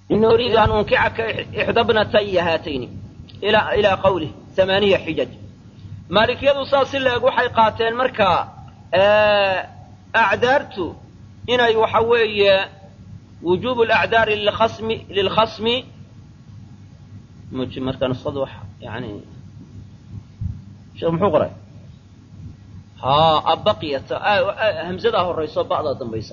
ini uriidu an unkixaka ixda bnataya haatayni ilaa qawlih amaaniya xijaj maalikiyadu saas si la-eg waxay qaateen markaa acdaartu inay waxa weeye wujuubu alacdaari lilkhasmi lilkhasmi muji marka nusada wax yani sheekh muxuu qoray ha abaqiyat hamzadaa horayso ba'daa dambaysa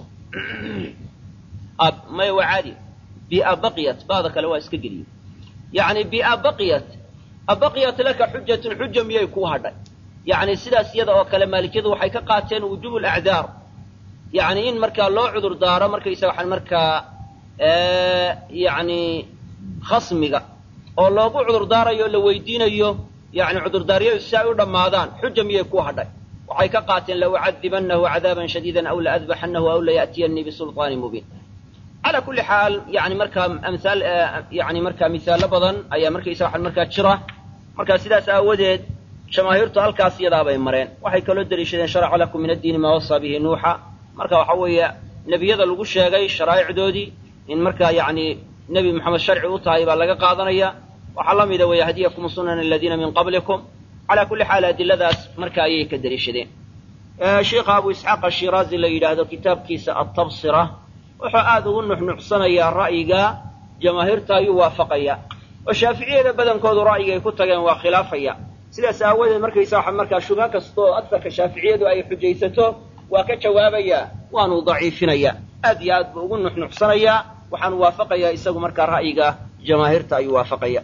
maya waa caadi biabaqiyat ba'da kale waa iska geliye yani biabaqiyat abaqiyat laka xujatun xuja miyay kuu hadhay yani sidaas iyada oo kale maalikiyadu waxay ka qaateen wujuub alacdaar yani in markaa loo cudur daaro markaysaga waxaan markaa yani khasmiga oo loogu cudur daarayo o la weydiinayo yani cudurdaaryadu si ay u dhammaadaan xuja miyay kuu hadhay waxay ka qaateen laucadibanahu cadaaban shadiidan aw laadbaxanahu aw laya'tiyanii bisulطaani mubiin calaa kulli xaal yani markaa amhaal yani markaa misaallo badan ayaa markaysa waxaan markaa jira markaa sidaas aawadeed jamaahiirtu halkaas iyadaabay mareen waxay kaloo deliishadeen sharaca lakum min addiini maa wasaa bihi nuuxa marka waxa weeye nebiyada lagu sheegay sharaa'icdoodii in markaa yani nebi moxamed sharci u tahay baa laga qaadanaya waxaa la mida weeye hadiyakum sunan aladiina min qablikum calaa kulli xaal adiladaas marka ayay ka deliishadeen sheikha abu isxaaq ashiraazi la yidhaahdo kitaabkiisa atabsira wuxuu aada ugu nuxnuxsanayaa ra'yiga jamaahiirta ayuu waafaqaya oo shaaficiyada badankoodu ra'yiga ay ku tageen waa khilaafaya sidaas aawadeed markaysa waxa markaa shubha kasta oo agarka shaaficiyadu ay xujaysato waa ka jawaabaya waanu daciifinaya aad iyo aad buu ugu nuxnuxsanayaa waxaanu waafaqayaa isagu markaa ra'yiga jamaahiirta ayuu waafaqaya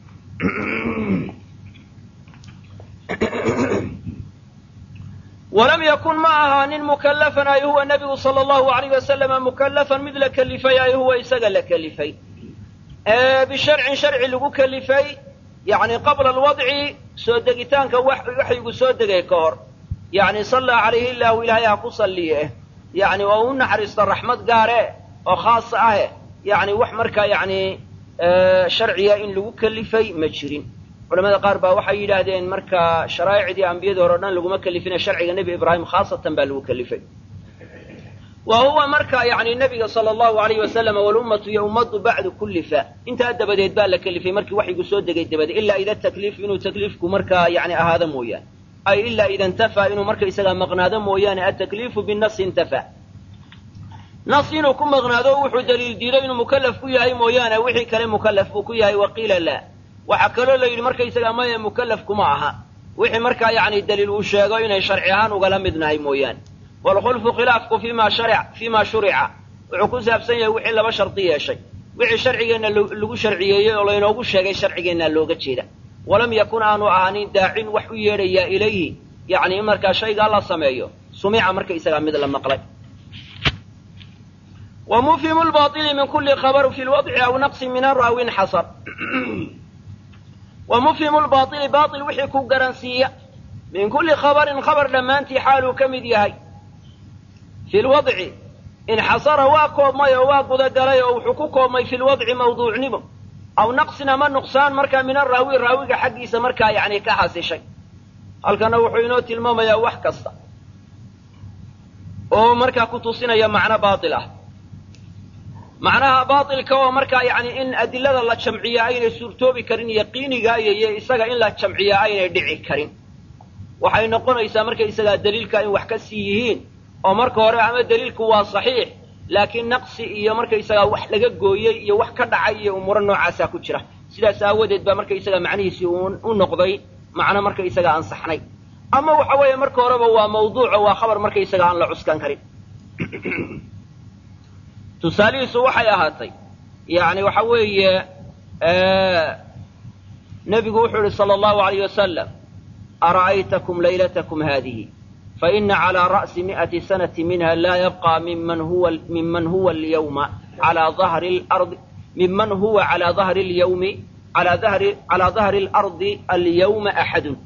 walam yakun ma ahaanin mukallafan ay huwa nabigu sala allahu alayh wasalama mukallafan mid la kelifay ay huwa isaga la kelifay bisharcin sharci lagu kelifay yani qabla alwadci soo degitaanka waxyigu soo degay ka hor yani sallaa calayhi illaahu ilaahay ha ku salliye yani oo u naxariista raxmad gaare oo khaasa ahe yani wax markaa yani sharciya in lagu kelifay ma jirin culamada qaar baa waxay yidhaahdeen marka sharaa'icdii ambiyadii hore o dhan laguma kelifine sharciga nebi ibraahim khaasatan baa lagu kelifay wa huwa marka yani nebiga sala allahu alayh wasalam walummatu iyo ummaddu bacdu kullifa intaa dabadeed baa la kelifay markii waxyigu soo degay dabadeed ilaa ida takliif inuu takliifku markaa yani ahaado mooyaane ay ilaa ida intafaa inuu marka isagaa maqnaado mooyaane atakliifu binasi intafaa nas inuu ku maqnaado wuxuu daliil diido inuu mukallaf ku yahay mooyaane wixii kale mukallaf buu ku yahay waqiila laa waxaa kaloo la yidhi markaysagaa maya mukallaf kuma aha wixii markaa yani daliil uu sheego inay sharci ahaan ugala midnahay mooyaane waalkhulfu khilaafku fima sharic fima shurica wuxuu ku saabsan yahay wixii laba shardi yeeshay wixii sharcigeenna lagu sharciyeeyey oo laynoogu sheegay sharcigeennaa looga jeeda walam yakun aanu ahaanin daacin wax u yeedhayaa ilayhi yani in markaa shaygaa la sameeyo sumica markaysagaa mid la maqlay wa mufhimu lbaili min kuli khabar fi lwadci aw naqsin min araawin xasar wa mufhimu lbaili bail wixii ku garansiiya min kulli khabarin khabar dhammaantii xaaluu ka mid yahay fi lwadci inxasara waa koobmay oo waa gudagalay oo wuxuu ku koobmay fi lwadci mawduucnimo aw naqsin ama nuqsaan markaa min araawi raawiga xaggiisa markaa yani ka xasishay halkana wuxuu inoo tilmaamayaa wax kasta oo markaa ku tusinaya macno baail ah macnaha baailka oo markaa yani in adilada la jamciya aynay suurtoobi karin yaqiiniga iyo isaga in la jamciya aynay dhici karin waxay noqonaysaa marka isagaa daliilka in wax ka sii yihiin oo marka hore ama daliilku waa saxiix laakiin naqsi iyo markaysagaa wax laga gooyey iyo wax ka dhacay iyo umuuro noocaasaa ku jira sidaas aawadeed baa markaysaga macnihiisii u noqday macno markaysaga ansaxnay ama waxa weeye marka horeba waa mawduuco waa khabar markaysaga aan la cuskan karin tusaalihiisu waxay ahaatay yani waxa weeye nebigu wuxuu yihi sala allahu alayh wasalam ara'aytakum laylatakum haadihi faina calىa ra'si mi'ati sanati minha laa yabqa miman huwa miman huwa alyawma alaa dahri lardi miman huwa calaa dahri اlyawmi alaa dahri calaa dahri اlardi alyawma axadun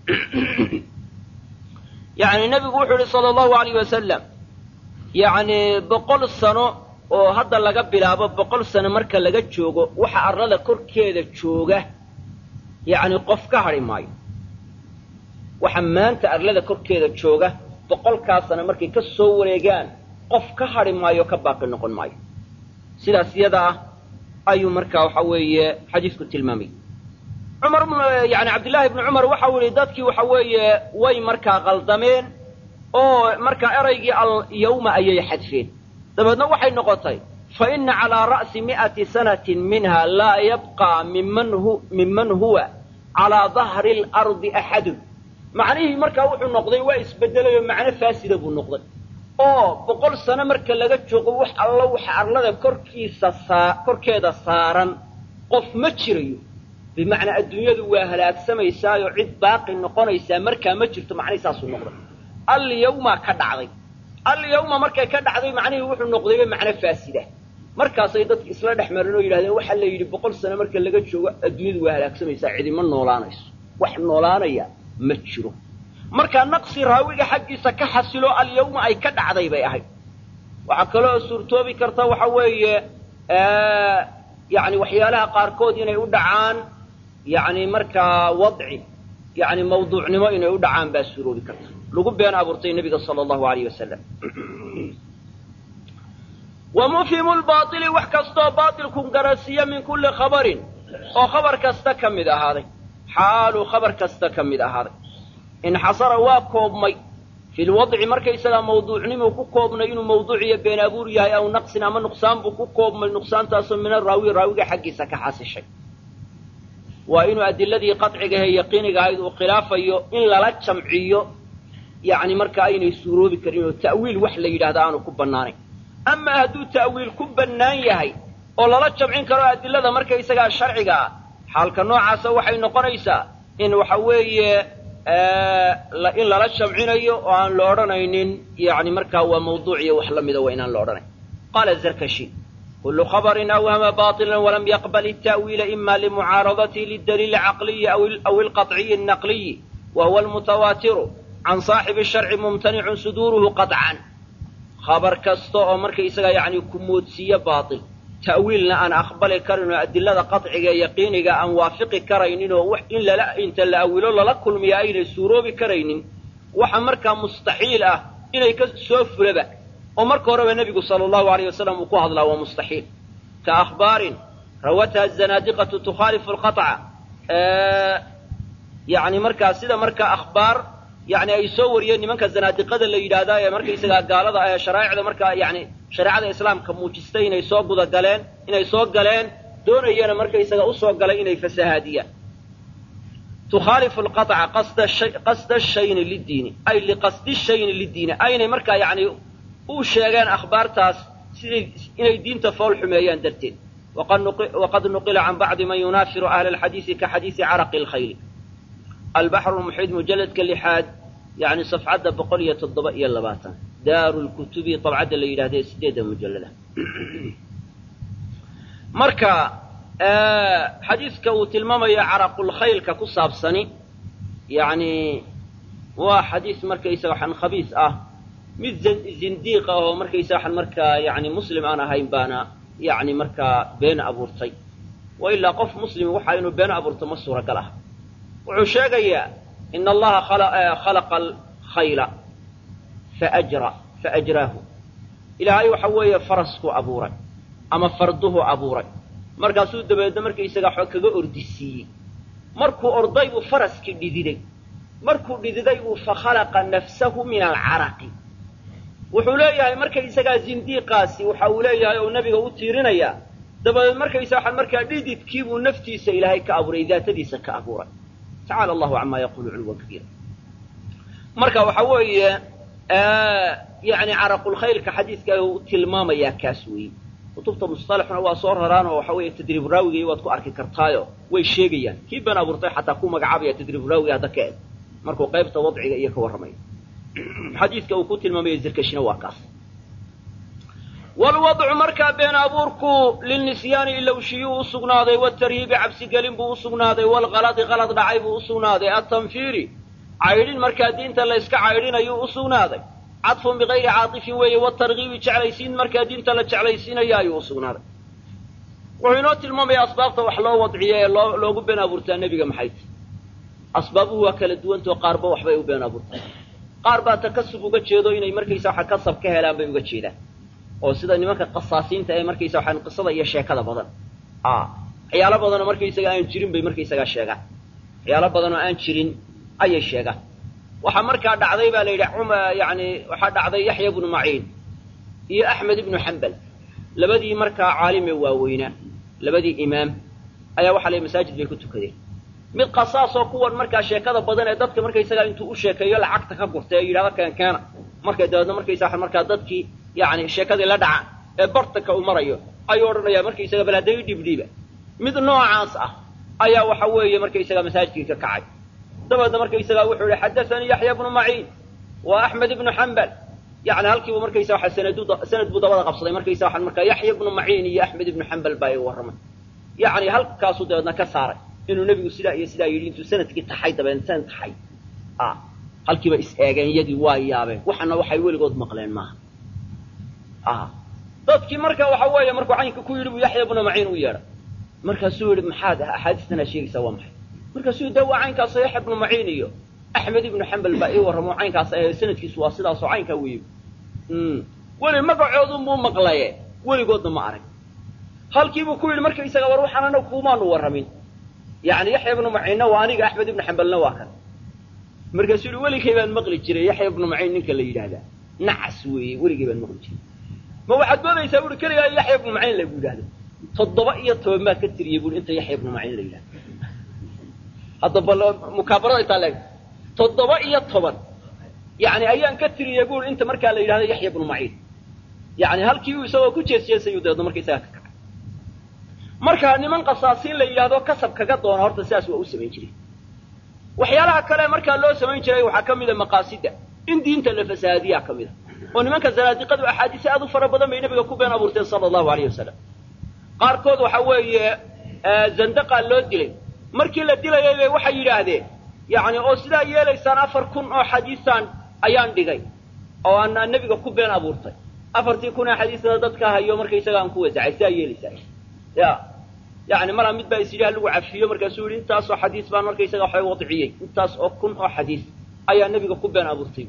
yani nebigu wuxuu yihi sala allahu alayh wasalam yani boqol sano oo hadda laga bilaabo boqol sano marka laga joogo waxa arlada korkeeda jooga yani qof ka hadhi maayo waxa maanta arlada korkeeda jooga boqolkaa sano markay ka soo wareegaan qof ka hadhi maayo ka baaqi noqon maayo sidaas iyada ah ayuu markaa waxa weeye xadiisku tilmaamay cumar yani cabdillaahi ibni cumar waxau yihi dadkii waxa weeye way markaa qaldameen oo markaa eraygii alyawma ayay xadfeen dabeedna waxay noqotay fa ina calaa ra'si mi'ati sanatin minha laa yabqaa miman huwa calaa dahri alardi axadun macnihii markaa wuxuu noqday waa isbedelay oo macno faasida buu noqday oo boqol sano marka laga joogo wax allo waxa arlada korkiisa saa korkeeda saaran qof ma jirayo bimacnaa adduunyadu waa halaagsamaysaayoo cid baaqi noqonaysaa markaa ma jirto macnihi saasuu noqday alyawma ka dhacday alyawma markay ka dhacday macnihii wuxuu noqdayba macno faasida markaasay dadki isla dhex mareen oo yidhahdeen waxaa la yidhi boqol sano marka laga joogo adduunyadu waa halaagsamaysaa cidima noolaanayso wax noolaanaya ma jiro markaa naqsi raawiga xaggiisa ka xasilo alyawma ay ka dhacday bay ahayd waxaa kaloo suurtoobi karta waxa weeye yani waxyaalaha qaarkood inay u dhacaan yani markaa wadci yani mawduucnimo inay u dhacaan baa suuroobi karta lagu been abuurtay nebiga sala allahu alayh wasalam wa mufhimu lbaili wax kastoo baailku garasiiya min kulli khabarin oo khabar kasta ka mid ahaaday xaaluu khabar kasta ka mid ahaaday inxasara waa koobmay fi lwadci markaysagaa mawduucnimuu ku koobnay inuu mawduuciyo been abuur yahay aw naqsin ama nuqsaan buu ku koobmay nuqsaantaasoo min araawi raawiga xaggiisa ka xasishay waa inuu adiladii qacigahe yaqiiniga ahayd uu khilaafayo in lala jamciyo yani markaa aynay suuroobi karin oo ta'wiil wax la yidhahda aanu ku bannaanayn amaa hadduu ta'wiil ku bannaan yahay oo lala jamcin karo adilada markaysagaa sharciga ah xaalka noocaasa waxay noqonaysaa in waxa weeye in lala jamcinayo oo aan la odhanaynin yani markaa waa mawduuc iyo wax la mida waa inaan la odhanayn qaala zarkashi kulu khabarin awhama baطila walam yaqbal التa'wiila ima limucaaradatihi lidaliili caqliyi aw ilqaطciyi الnaqliyi wa huwa almutawaatiru can saaxibi الsharci mumtanicun suduuruhu qaطcan khabar kasta oo markaysaga yani ku moodsiiye baail ta'wiilna aan aqbali karin oo adilada qaطciga ee yaqiiniga aan waafiqi karaynin oo in lala inta la awilo lala kulmiya aynay suuroobi karaynin waxa markaa mustaxiil ah inay ka soo fulaba oo marka horeba nebigu sala allahu alayh wasalam uu ku hadlaa waa mustaxiil ka akhbaarin rawatha zanaadiqatu tukhaalifu lqaطca yani markaa sida markaa akhbaar yani ay soo wariyeen nimanka zanaadiqada la yidhaahdaa ee markaysagaa gaalada ee sharaa'icda markaa yani shareecada islaamka muujistay inay soo guda galeen inay soo galeen doonayana markaysaga usoo galay inay fasahaadiyaan tukhaalifu lqaطca qasda shayni lidiini ay liqasdi shayni lidiini aynay markaa yani u sheegeen akhbaartaas siday inay diinta fool xumeeyaan darteed waqad nuqila can bacdi man yunaafiru ahla alxadiisi ka xadiisi caraqi lkhayli albaxru muxiid mujalladka lixaad yani safxadda boqol iyo toddoba iyo labaatan daaru lkutubi dabcadda la yidhahda ee sideedda mujallada marka xadiiska uu tilmaamayo caraqulkhaylka ku saabsani yani waa xadiis markaysaga waxaan khabiis ah mid zindiiq ah oo markaysaga waxaan markaa yani muslim aan ahayn baana yani markaa been abuurtay wa ilaa qof muslim waxa inuu been abuurto ma suuragal ah wuxuu sheegayaa ina allaha khalaqa alkhayla faajra faajraahu ilaahay waxa weeye faraskuu abuuray ama farduhu abuuray markaasuu dabeedna markaysaga waxba kaga ordisiiyey markuu orday buu faraskii dhididay markuu dhididay buu fakhalaqa nafsahu min alcaraqi wuxuu leeyahay markaysagaa zindiiqaasi waxa uu leeyahay oo nebiga u tiirinayaa dabadeed markaysa waxaan markaa dhididkiibuu naftiisa ilaahay ka abuuray daatadiisa ka abuuray tacala allahu camaa yaqulu culwan kabiira marka waxa weeye yani caraqulkhaylka xadiiska uu tilmaamayaa kaas weeye kutubta musطalaxuna waa soo raraan oo waxa weeye tadriib raawigii waad ku arki kartaayo way sheegayaan kii been abuurtay xataa ku magacaabaya tadriib raawiga hadda ka eg markuu qaybta wadciga iyo ka warramayo xadiiska uu ku tilmaamaya zirkashina waa kaas wlwadcu markaa been abuurku lilnisyaani ilowshiyuu u sugnaaday watarhiibi cabsigelin buu u sugnaaday waalkaladi kalad dhacay buu u sugnaaday atanfiiri caydhin markaa diinta la yska caydhinayuu u sugnaaday cadfun bikayri caatifin weeye watarkiibi jeclaysiin markaa diinta la jeclaysiinaya ayuu u sugnaaday wuxuu inoo tilmaamaya asbaabta wax loo wadciyo ee loo loogu been abuurtaa nebiga maxay tahy asbaabuhu waa kala duwantao qaarba waxbay u been abuurtaa qaar baa takasub uga jeedo inay markaysa waxa kasab ka helaan bay uga jeedaan oo sida nimanka qasaasiinta ee markaysa waxaan qisada iyo sheekada badan waxyaalo badanoo markaysaga aan jirin bay markaysagaa sheegaan waxyaalo badanoo aan jirin ayay sheegaan waxaa markaa dhacday baa la yidhi yani waxaa dhacday yaxya ibnu maciin iyo axmed ibnu xambal labadii markaa caalimee waaweynaa labadii imaam ayaa waxa la masaajid bay ku tukadeen mid qasaasoo kuwan markaa sheekada badan ee dadka markaysagaa intuu u sheekeeyo lacagta ka gurta ee yidhahdo keenkeena markay dabeedna markaysaa markaa dadkii yani sheekadii la dhacaan ee bartanka uu marayo ayuu odhanayaa markaysaga bal hadday dhibdhiiba mid noocaas ah ayaa waxa weeye markaysaga masaajidkii ka kacay dabeedna markaysagaa wuxuu yihi xadaanii yaxya ibnu maciin wa axmed ibnu xambal yani halkiibu markaysa waa sanad buu dabada qabsaday markaysa waa markaa yaxya ibnu maciin iyo axmed ibnu xambal baa iga warramay yani halkaasuu dabeedna ka saaray inuu nebigu sidaa iyo sidaa yidhi intuu sanadkii taxay dabeedna sanad taxay halkiiba is eegeen iyagii waa yaabeen waxana waxay weligood maqleen maaha dadkii marka waxa weeye markuu caynka ku yidhi buu yaxya ibnu maciin u yeedhay markaasuu yidhi maxaad axaadiistanaa sheegaysaa waa maxay markaasuu de waa caynkaasoo yaxya ibnu maciin iyo axmed ibnu xambal baa ii warramo caynkaas sanadkiisu waa sidaasoo caynkaa weeye weli magacoodunbuu maqlaye weligoodna ma arag halkiibuu ku yidhi markaysaga war waxaan anaga kuumaanu warramin yani yaxya ibnu maciinna waa aniga axmed ibnu xambalna waa kan markaasuu yihi weligay baan maqli jiray yaxya ibnu maciin ninka la yidhaahdaa nacas weeye weligay baan maqli jiray ma waxaad doonaysaa buui keligaa yaxya ibnu maciin lagu yidhahdo toddoba iyo toban baad ka tiriyey buui inta yaxya ibnu maciin la yidhahdo hadda bal mukaabarada intaa leeg toddoba iyo toban yani ayaan ka tiriyey buui inta markaa la yidhahdo yaxya ibnu maciin yani halkii uu isagoo ku jeesjeesayu dabeedna markaysaga ka kacay marka niman qasaasiin la yidhahdo kasab kaga doona horta sidaas waa u samayn jiray waxyaalaha kale markaa loo samayn jiray waxaa ka mida maqaasida in diinta la fasahaadiyaa ka mida oo nimanka zanaadiqadu axaadiise aad u fara badan bay nebiga ku been abuurteen sala allahu alayh wasalam qaarkood waxa weeye zandaqaa loo dilay markii la dilayay bay waxay yidhaahdeen yani oo sidaa yeelaysaan afar kun oo xadiisaan ayaan dhigay oo aan nebiga ku been abuurtay afartii kun ee xadiisna dadka hayo markaysaga aan ku wasacay sidaa yeelaysaan ya yani malaa mid baa is yidhi halagu cafiyo markaasuu yihi intaasoo xadiis baan markaysaga waxa wadciyey intaas oo kun oo xadiis ayaa nebiga ku been abuurtay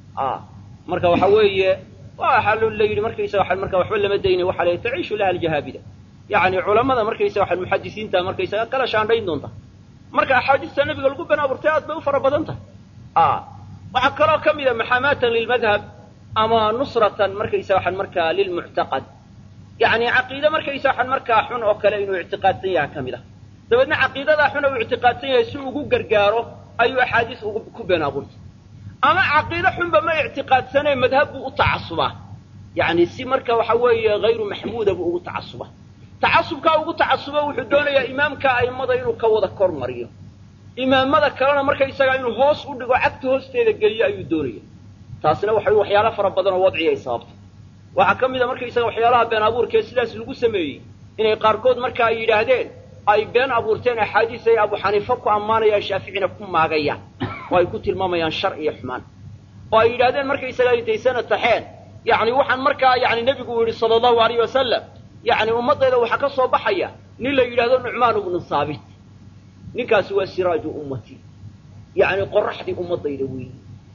marka waxa weeye waxaa la yidhi markaysaga marka waxba lama daynay waxa la taciishu laha aljahaabida yani culamada markaysaga waxa muxadisiinta markaysaga kala shaandhayn doonta marka axaadiista nebiga lagu been abuurtay aad bay u fara badan tahay waxaa kaloo ka mida maxaamaatan lilmadhab ama nusratan markaysaga waxan markaa lilmuctaqad yani caqiide markaysa waxan markaa xun oo kale inuu ictiqaadsan yaha ka mid ah dabeedna caqiidadaa xun uu ictiqaadsan yahay si ugu gargaaro ayuu axaadiis ku been abuurtay ama caqiide xunba ma ictiqaadsanee madhab buu u tacasubaa yani si marka waxa weeye hayru maxmuuda buu ugu tacasuba tacasubkaa ugu tacasubo wuxuu doonayaa imaamka a'immada inuu ka wada kor mariyo imaamada kalena markaysagaa inuu hoos u dhigo cagta hoosteeda geliyo ayuu doonaya taasina waxa waxyaalo fara badan oo wadci ay sababto waxaa ka mid a markaysaga waxyaalaha been abuurkee sidaas lagu sameeyey inay qaarkood marka ay yidhaahdeen ay been abuurteen axaadiis ay abu xaniifa ku ammaanayaan shaaficina ku maagayaan oo ay ku tilmaamayaan shar iyo xumaan oo ay yidhahdeen markaysaga intay sana taxeen yani waxaan markaa yani nebigu uu yihi sala allahu alayh wasalam yani ummadayda waxaa ka soo baxaya nin la yidhahdo nucmaan ibnu saabit ninkaasi waa siraaju ummati yani qoraxdii ummadayda weeyi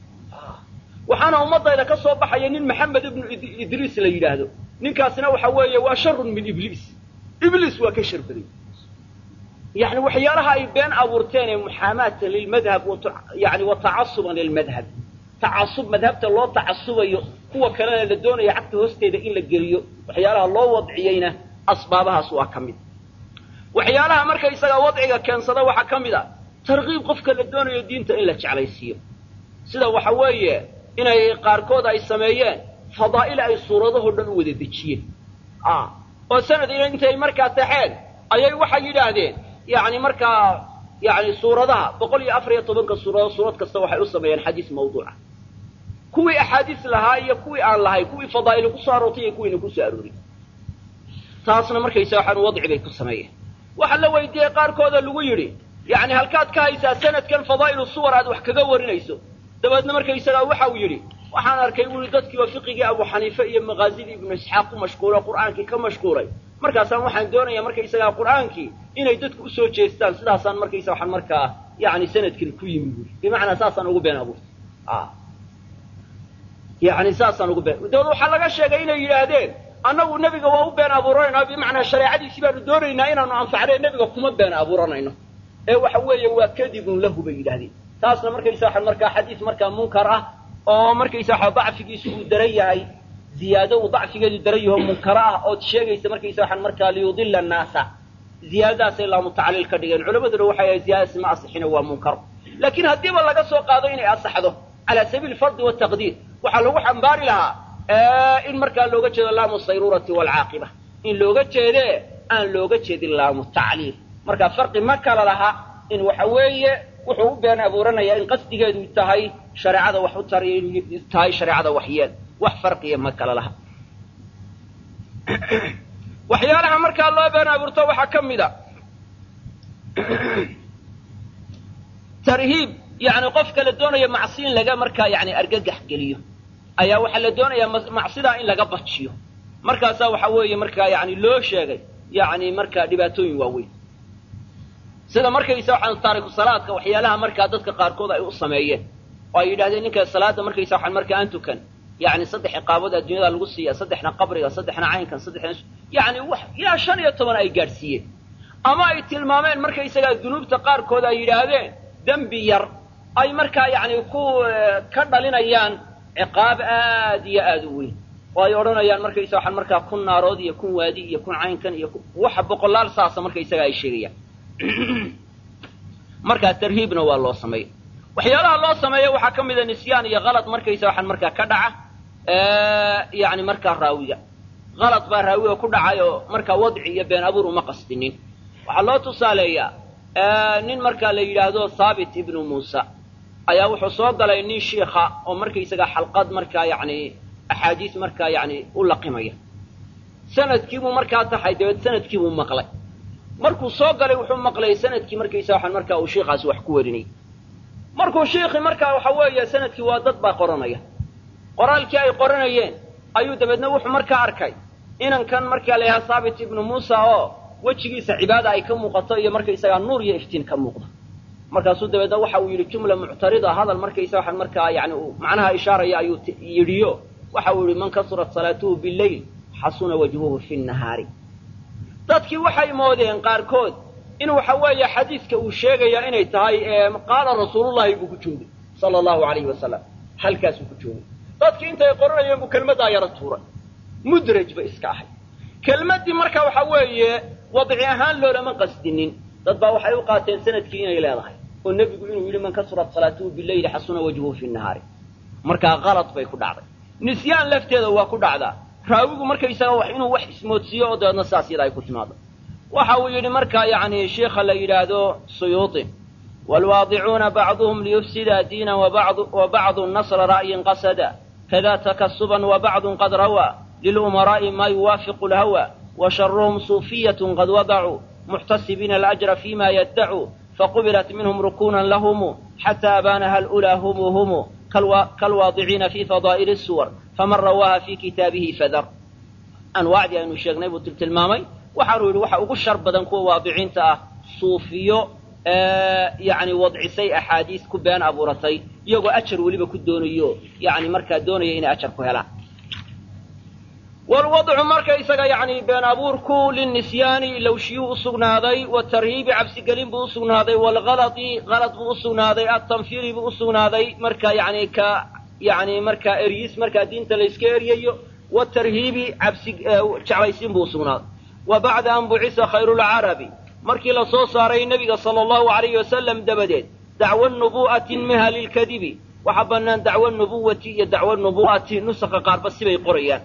waxaana ummadayda ka soo baxaya nin maxamed ibnu idriis la yidhaahdo ninkaasina waxa weeye waa sharun min ibliis ibliis waa ka shar baday yani waxyaalaha ay been abuurteen ee muxaamaatan lilmadhab yani wa tacasuban lilmadhab tacasub madhabta loo tacasubayo kuwa kalena la doonaya cagta hoosteeda in la geliyo waxyaalaha loo wadciyeyna asbaabahaas waa ka mid waxyaalaha markaysaga wadciga keensada waxaa ka mid a tarkiib qofka la doonayo diinta in la jeclaysiiyo sida waxa weeye inay qaarkood ay sameeyeen fadaa'il ay suuradahoo dhan u wada dejiyeen oo sanad intay markaa taxeen ayay waxay yidhaahdeen yani markaa yani suuradaha boqol iyo afar iyo tobanka suuradood suurad kasta waxay u sameeyeen xadiis mawduuca kuwii axaadiis lahaa iyo kuwii aan lahay kuwii fadaa'ili kusoo aroortay iyo kuwiina kusoo aroorin taasna markaysa waxaan wadci bay ku sameeyeen waxaa la weydiiyey qaarkooda lagu yidhi yani halkaad ka haysaa sanadkan fadaa'ilu suwar aad wax kaga warinayso dabeedna markaysagaa waxa uu yidhi waxaan arkay buu yihi dadkiiba fiqigii abu xaniife iyo maqaazidii ibnu isxaaq ku mashquulo qur'aankii ka mashquulay markaasaan waxaan doonayaa markaysagaa qur'aankii inay dadku usoo jeestaan sidaasaan markaysa waxaan markaa yani sanadkan ku yimi buuri bimacnaa saasaan ugu been abuurtay yani saasaan ugu been dabeed waxaa laga sheegay inay yidhaahdeen annagu nebiga waa u been abuuranaynaa bimacnaa shareecadiisii baanu doonaynaa inaanu anfacnay nebiga kuma been abuuranayno ee waxa weeye waa kadibun lahu bay yidhahdeen taasna markaysa waxa markaa xadiis markaa munkar ah oo markaysa waxa dacfigiisu uu daran yahay ziyaado uu dacfigeedu daran yaho munkaro ah ood sheegaysa markaysa waxaan markaa liyudila annaasa ziyaadadaasay laamu tacliil ka dhigeen culamaduna waxay ahay ziyaadadaasi ma asixino waa munkaro laakiin haddiiba laga soo qaado inay asaxdo calaa sabiili fardi wataqdiir waxaa lagu xambaari lahaa in markaa looga jeedo laamu sayrurati waalcaaqiba in looga jeedee aan looga jeedin laamu tacliil marka farqi ma kala laha in waxa weeye wuxuu u been abuuranayaa in qasdigeedu tahay shareecada wax u tariy tahay shareecada waxyeel wax farqiya ma kala laha waxyaalaha markaa loo been abuurto waxaa ka mid a tarhiib yani qofka la doonaya macsi in laga markaa yani argagax geliyo ayaa waxaa la doonayaa macsidaa in laga bajiyo markaasaa waxa weeye markaa yani loo sheegay yani markaa dhibaatooyin waaweyn sida markaysa waxaan taariku salaadka waxyaalaha markaa dadka qaarkood ay u sameeyeen oo ay yidhahdeen ninka salaada markaysa waxaan markaa aan tukan yani saddex ciqaabood adduunyada lagu siiya saddexna qabriga saddexna caynkan saddexna yani wax ilaa shan iyo toban ay gaadhsiiyeen ama ay tilmaameen markaysagaa dunuubta qaarkood ay yidhaahdeen dembi yar ay markaa yani ku ka dhalinayaan ciqaab aad iyo aad u weyn oo ay odhanayaan markaysa waxaan markaa kun naarood iyo kun waadi iyo kun caynkan iyo waxa boqolaal saasa markaysaga ay sheegayaan markaa tarhiibna waa loo sameeya waxyaalaha loo sameeya waxaa ka mida nisyaan iyo kalad markaysa waxaan markaa ka dhaca yani markaa raawiga kalad baa raawiga ku dhacay oo markaa wadci iyo been abuur uma qastinin waxaa loo tusaaleeyaa nin markaa la yidhaahdo thaabit ibnu muusa ayaa wuxuu soo galay nin shiikha oo markaysaga xalqad markaa yani axaadiis markaa yani u laqimaya sanadkiibuu markaa taxay dabeed sanadkiibuu maqlay markuu soo galay wuxuu maqlay sanadkii markaysa waxaan markaa uu shiikaasi wax ku warinayay markuu shiikii markaa waxa weeye sanadkii waa dad baa qoranaya qoraalkii ay qoranayeen ayuu dabeedna wuxuu markaa arkay inankan markaa la yahaa thaabit ibnu muusa oo wejigiisa cibaada ay ka muuqato iyo markaysagaa nuur iyo iftiin ka muuqda markaasuu dabeedna waxa uu yidhi jumla muctarida hadal markaysa waxaan markaa yani uu macnaha ishaaraya ayuu yidhiyo waxa uu yihi man kasurat salaatuhu billayl xasuna wajhuhu fi nnahaari dadkii waxay moodeen qaarkood in waxa weeye xadiiska uu sheegaya inay tahay qaala rasuulullahi buu ku joogay sala allahu alayhi wasalam halkaasuu ku joogay dadkii intay qoranayeen buu kelmaddaa yaro tuuray mudraj bay iska ahay kelmaddii marka waxa weeye wadci ahaan loolama qasdinin dad baa waxay u qaateen sanadkii inay leedahay oo nebigu inuu yidhi man kasurat salaatuhu billayli xasuna wajhuhu fi nnahaari markaa kalad bay ku dhacday nisyaan lafteeda waa ku dhacdaa raawigu markaysaga inuu wax ismoodsiiyo oo dabeedna saas yada ay ku timaado waxa uu yidhi markaa yani sheikha la yidhaahdo suyuuti waalwaadicuuna bacduhum liyufsida diinan wa bacdu nasra ra'yin qasada kada takasuban wa bacdun qad rawaa lilumaraa'i maa yuwaafiqu lhawa wa sharuhum suufiyatun qad wadacuu muxtasibiina alajra fima yaddacuu faqubilat minhum rukunan lahumu xataa abaanaha alulaa humu humu kalwaadiciina fi fadaa'ili suwar faman rawaaha fi kitaabihi fadar anwaacdii aynu sheegnay buu tiltilmaamay waxaanu yidhi waxa ugu shar badan kuwa waadiciinta ah suufiyo yani wadcisay axaadiis ku been abuuratay iyagoo ajar weliba ku doonayo yani markaa doonaya inay ajar ku helaan walwadcu marka isaga yani been abuurku linisyaani lowshiyuu usugnaaday watarhiibi cabsigelin buu usugnaaday walgaladi galad buu usugnaaday atanfiri buu usugnaaday marka yani ka yani markaa eryis markaa diinta layska eryayo watarhiibi cabsi jeclaysiin buu usugnaaday wa bacda an bucisa khayrulcarabi markii la soo saaray nebiga sala allahu alayhi wasalam dabadeed dacwo nubu'ati minha lilkadibi waxaa bannaan dacwo nubuwati iyo dacwo nubu'ati nusakha qaarba sibay qorayaan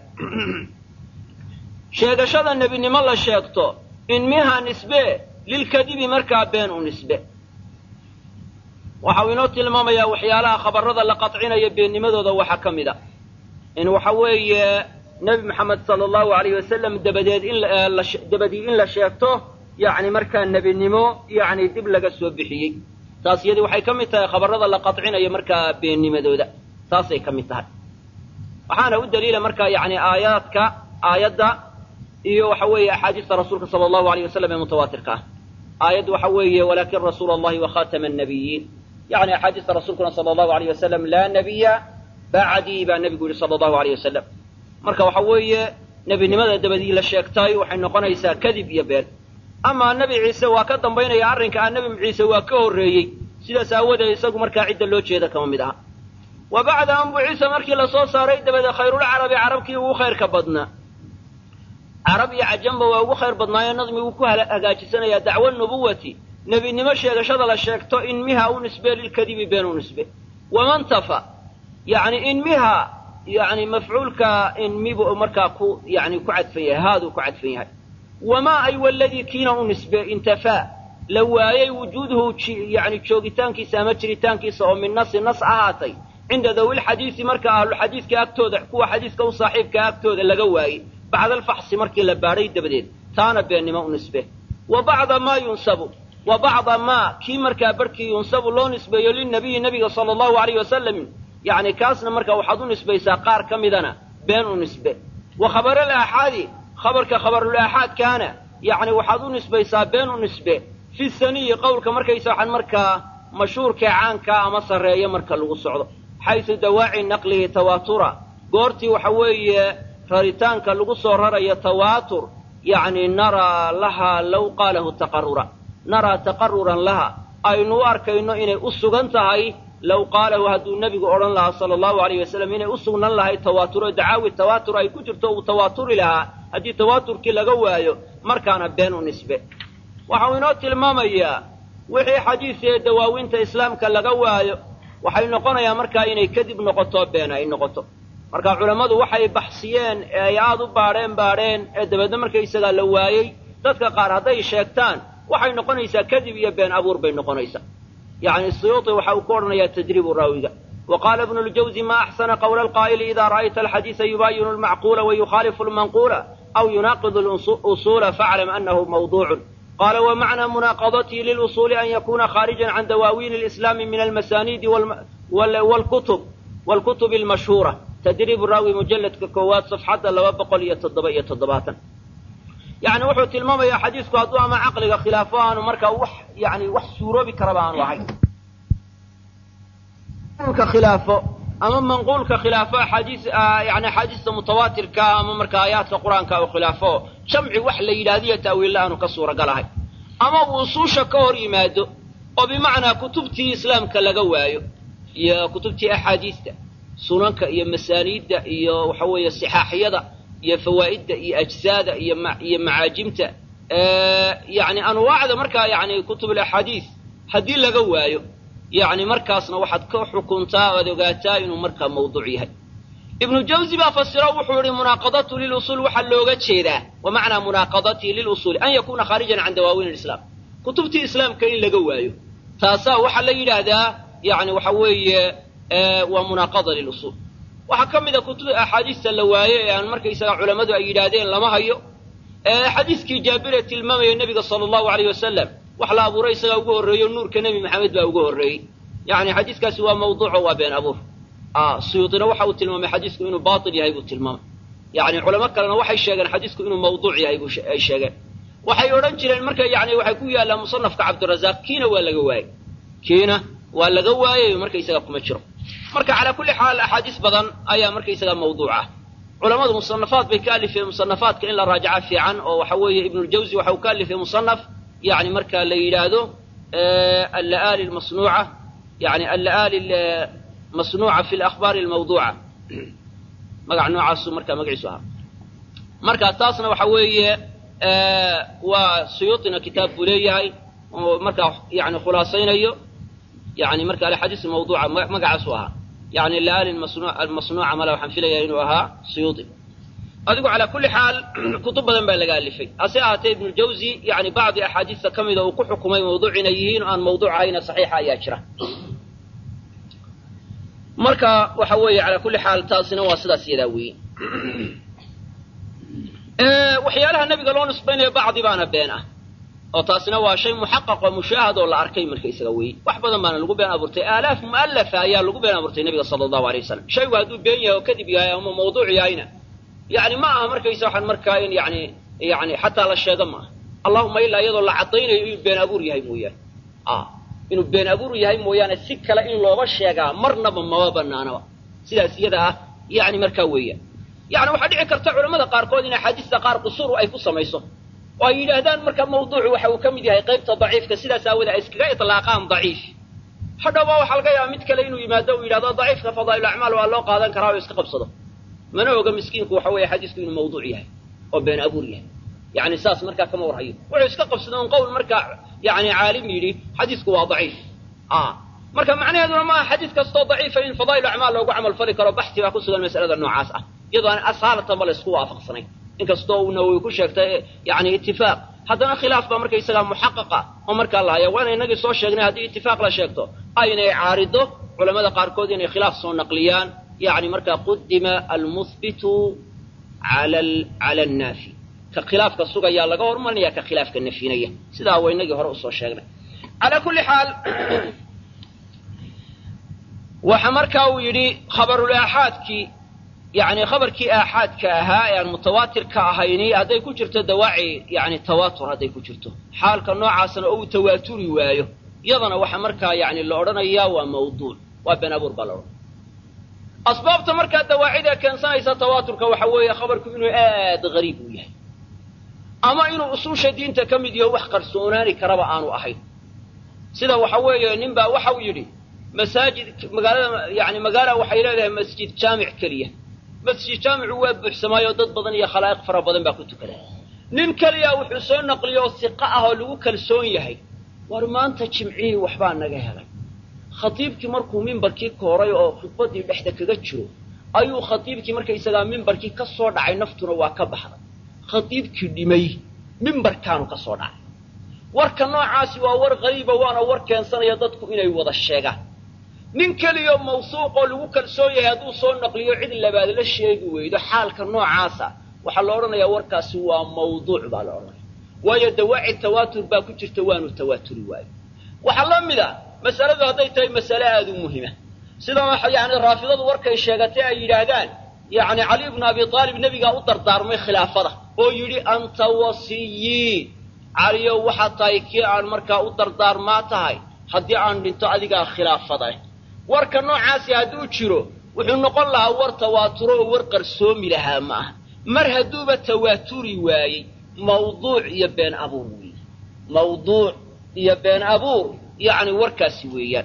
sheegashada nebinimo la sheegto in minha nisbe lilkadibi markaa been u nisbe waxa uu inoo tilmaamayaa waxyaalaha khabarrada la qadcinaya beennimadooda waxaa ka mid a in waxa weeye nebi maxamed sala allahu alayh wasalam dabadeed in dabadii in la sheegto yani markaa nebinimo yani dib laga soo bixiyey taas iyadii waxay ka mid tahay khabarrada la qadcinayo markaa beennimadooda taasay ka mid tahay waxaana u daliila markaa yani aayaadka aayadda iyo waxa weeye axaadiista rasuulka sala allahu alayh wasalam ee mutawaatirka ah aayaddu waxa weeye walaakin rasuula allahi wa khatama annabiyiin yani axaadiista rasuulkuna sala allahu alayh wasalam laa nabiya bacdii baa nebigu yihi sala allahu alayh wasalam marka waxa weeye nebinimada dabadii la sheegtay waxay noqonaysaa kadib iyo been amaa nebi ciise waa ka dambaynaya arrinka ah nebi ciise waa ka horreeyey sidaas aawadeed isagu markaa cidda loo jeeda kama mid aha wa bacda an bucisa markii lasoo saaray dabadeed khayrulcarabi carabkii ugu khayrka badnaa carab iyo cajamba waa ugu khayr badnaayo nadmiguu ku hagaajisanayaa dacwo nubuwati nebinimo sheegashada la sheegto inmiha u nisbe lilkadibi been u nisbe wamantafa yani inmiha yani mafcuulka inmibu markaa ku yani ku cadfan yahay haaduu ku cadfan yahay wamaa ay waladii kiina u nisbe intafaa la waayey wujuuduhu yani joogitaankiisa ama jiritaankiisa oo min nasi nas ahaatay cinda dawilxadiisi marka ahluxadiiska agtooda kuwa xadiiska u saaxiibkaa agtooda laga waayey bacda alfaxsi markii la baadhay dabadeed taana beennimo u nisbe wa bacda maa yunsabu wa bacda maa kii markaa barhkii yunsabu loo nisbeeyo lilnabiyi nabiga sala allahu alayh wasalam yacni kaasna markaa waxaad u nisbaysaa qaar ka midana been u nisbe wa khabaral aaxaadi khabarka khabarul aaxaadkaana yacni waxaad u nisbaysaa been u nisbe fi saniyi qowlka markaysa waxaan markaa mashhuurkee caankaa ama sarreeya marka lagu socdo xaysu dawaaci naqlihi tawaatura goortii waxa weeye raritaanka lagu soo rarayo tawaatur yacni naraa lahaa low qaalahu taqarura naraa taqaruran laha aynu u arkayno inay u sugan tahay low qaalahu hadduu nebigu odhan lahaa sala allahu alayh wasalam inay u sugnan lahay tawaaturo dacaawi tawaatur ay ku jirto uu tawaaturi lahaa haddii tawaaturkii laga waayo markaana been u nisbe waxau inoo tilmaamayaa wixii xadiis ee dawaawinta islaamka laga waayo waxay noqonayaa markaa inay kadib noqoto been ay noqoto marka culammadu waxay baxsiyeen ee ay aad u baadheen baadheen ee dabeedna markaysagaa la waayey dadka qaar hadday sheegtaan waxay noqonaysaa kadib iyo been abuur bay noqonaysaa yacni suyuuti waxa uu ku odhanayaa tadriibu raawiga wa qaala ibnu ljawzi ma axsana qawla alqaa'ili ida ra'ayta alxadiisa yubaayinu almacquula wayukhaalifu almanquula aw yunaaqidu alusuula faclam annahu mawduucun qala wmacnaa munaaqadatii lilusuuli an yakuna khaarijan can dawaawiin alislaami min almasaaniidi wlkutub wlkutub almashhuura tadriib raawi mujalladka koowaad safxadda laba boqol iyo toddoba iyo toddobaatan yani wuxuu tilmaamayaa xadiisku hadduu ama caqliga khilaafo aanu markaa wax yani wax suuroobi karaba aanu ahayn khilaafo ama manquulka khilaafo axaadiis yani axaadiista mutawaatirka ama markaa aayaadka qur-aanka u khilaafo jamci wax la yidhahdiyo ta'wiilla aanu ka suuragalahay ama uu usuusha ka hor yimaado oo bimacnaa kutubtii islaamka laga waayo iyo kutubtii axaadiista sunanka iyo masaaniidda iyo waxa weeye sixaaxyada iyo fawaa'idda iyo ajsaada iyo iyo macaajimta yani anwaacda markaa yani kutub alaxaadiis haddii laga waayo yani markaasna waxaad ka xukuntaa oad ogaataa inuu markaa mawduuc yahay ibnu jawzi baa fasiro wuxuu yihi munaaqadatu lilusuul waxaa looga jeedaa wa macnaa munaaqadatii lilusuuli an yakuuna khaarijan can dawaawiin alislaam kutubtii islaamka in laga waayo taasaa waxaa la yidhaahdaa yani waxa weeye waa munaaqada lilusuul waxaa ka mid a kutub axaadiista la waaye ee aan markaysaga culammadu ay yidhaahdeen lama hayo xadiiskii jaabire tilmaamaya nebiga sala allahu alayh wasalam wax la abuuray isagaa ugu horreeyo nuurka nebi maxamed baa ugu horreeyey yani xadiiskaasi waa mawduuco waa been abuur suyuudina waxa uu tilmaamay xadiisku inuu baatil yahay buu tilmaamay yani culamo kalena waxay sheegeen xadiisku inuu mawduuc yahay ay sheegeen waxay odhan jireen marka yani waxay ku yaallaan musanafka cabdirazaaq kiina waa laga waayey kiina waa laga waayey markaysaga kuma jiro marka calaa kulli xaal axaadiis badan ayaa markaysaga mawduuc ah culamadu musanafaad bay ka alifeen musanafaadka in la raajaca fiican oo waxa weeye ibnuljawzi waxa uu ka alifay musanaf yani marka la yidhaahdo alla'aali lmasnuuca yani alla'aali masnuuca fi lakhbaari almawduuca magac noocaasu marka magaciisu ahaa marka taasna waxa weeye waa suyuutina kitaab buu leeyahay oo markaa yani khulaasaynayo yani marka alxadiis mawduuca magacaasu ahaa yani alla'aali almasnuuca mala waxaan filayaa inuu ahaa suyuuti adigu calaa kulli xaal kutub badan baa laga alifay hase ahaatee ibnuljawzi yani bacdi axaadiista ka mida uu ku xukumay mawduuc inay yihiin aan mawduuc ahayna saxiixa ayaa jira marka waxa weeye calaa kulli xaal taasina waa sidaas yadaa weeye waxyaalaha nebiga loo nisbaynayo bacdi baana been ah oo taasina waa shay muxaqaq oo mushaahad oo la arkay markaysaga weeye wax badan baana lagu been abuurtay aalaaf mu'alafa ayaa lagu been abuurtay nebiga sala allahu alay wasalam shaygu hadduu been yahay oo kadib yahay ama mawduuc yahayna yani ma aha markaysa waxaan markaa in yani yani xataa la sheego maaha allahuma ilaa iyadoo la caddaynayo inuu been abuur yahay mooyaane inuu been abuur yahay mooyaane si kale in looba sheegaa marnaba maba banaanaba sidaas iyada ah yani markaa weeyaan yani waxaa dhici karta culamada qaarkood in axaadiista qaar qusuur ay ku samayso oo ay yidhaahdaan marka mawduucu waxa uu ka mid yahay qaybta daciifka sidaas aawoodee ay iskaga itlaaqaan daciif hadhowba waxaa laga yaaba mid kale inuu yimaado uu yidhahdo daciifka fadaa'il acmaal waa loo qaadan karaa oo iska qabsado mana oga miskiinku waxa weeye xadiisku inuu mawduuc yahay oo been abuur yahay yani saas markaa kama warhayo wuxuu iska qabsada un qowl markaa yani caalim yidhi xadiisku waa daciif marka macnaheeduna maaha xadiis kastoo daciifa in fadaa'il acmaal loogu camal fali karo baxsi baa ku sugan mas'alada noocaas ah iyadoo aan asaalatan ba laysku waafaqsanayn inkastoo uu nawowi ku sheegtay yani itifaaq haddana khilaaf baa markaysagaa muxaqaqa oo markaa la haya waana inagii soo sheegnay haddii itifaaq la sheegto aynay caarido culamada qaarkood inay khilaaf soo naqliyaan yani markaa qudima almuhbitu cala annaafi ka khilaafka sugayaa laga hormarinaya ka khilaafka nafyinaya sidaa waa inagii hore usoo sheegnay calaa kulli xaal waxa markaa uu yidhi khabarul aaxaadkii yani khabarkii aaxaadka ahaa ee aan mutawaatir ka ahayni hadday ku jirto dawaaci yani tawaatur hadday ku jirto xaalka noocaasna oo uu tawaaturi waayo iyadana waxa markaa yani la odhanayaa waa mawduuc waa been abuur baa la odhanaya asbaabta markaa dawaacida keensanaysa tawaaturka waxa weeye khabarku inuu aad gariib u yahay ama inuu usuusha diinta ka mid yaho wax qarsoonaani karaba aanu ahayn sida waxa weeye nin baa waxa uu yidhi masaajid magaalada yani magaala waxay leedahay masjid jaamic keliya masjid jaamicu waa buuxsamaayoo dad badan iyo khalaa'iq fara badan baa ku tukada nin keliya wuxuu soo naqliyo oo siqa ah oo lagu kalsoon yahay war maanta jimcihii waxbaa naga helay khatiibkii markuu mimbarkii kooray oo khudbaddii dhexda kaga jiro ayuu khatiibkii markaysagaa mimbarkii ka soo dhacay naftuna waa ka baxday khatiibkii dhimay mimbarkaanu ka soo dhacay warka noocaasi waa war qariiba waana war keensanaya dadku inay wada sheegaan nin keliyo mawsuuqoo lagu kalsoon yahay hadduu soo naqliyo cid labaad la sheegi weydo xaalka noocaasa waxaa la odhanayaa warkaasi waa mawduuc baa la odhanaya waayo dawaaci tawaatur baa ku jirta waanu tawaaturi waayo waxaa la mid a masaladu hadday tahay masale aada u muhima sida yani raafidadu warkay sheegatay ay yidhaahdaan yani cali bnu abi aalib nebigaa u dardaarmay khilaafada oo yidhi anta wasiyii caliyow waxaad tahay kii aan markaa u dardaarmaa tahay haddii aan dhinto adigaa khilaafada warka noocaasi hadduu jiro wuxuu noqon lahaa war tawaaturo oo war qarsoomi lahaa ma aha mar hadduuba tawaaturi waayey mawduuc iyo been abuur weeye mawduuc iyo been abuur yacni warkaasi weeyaan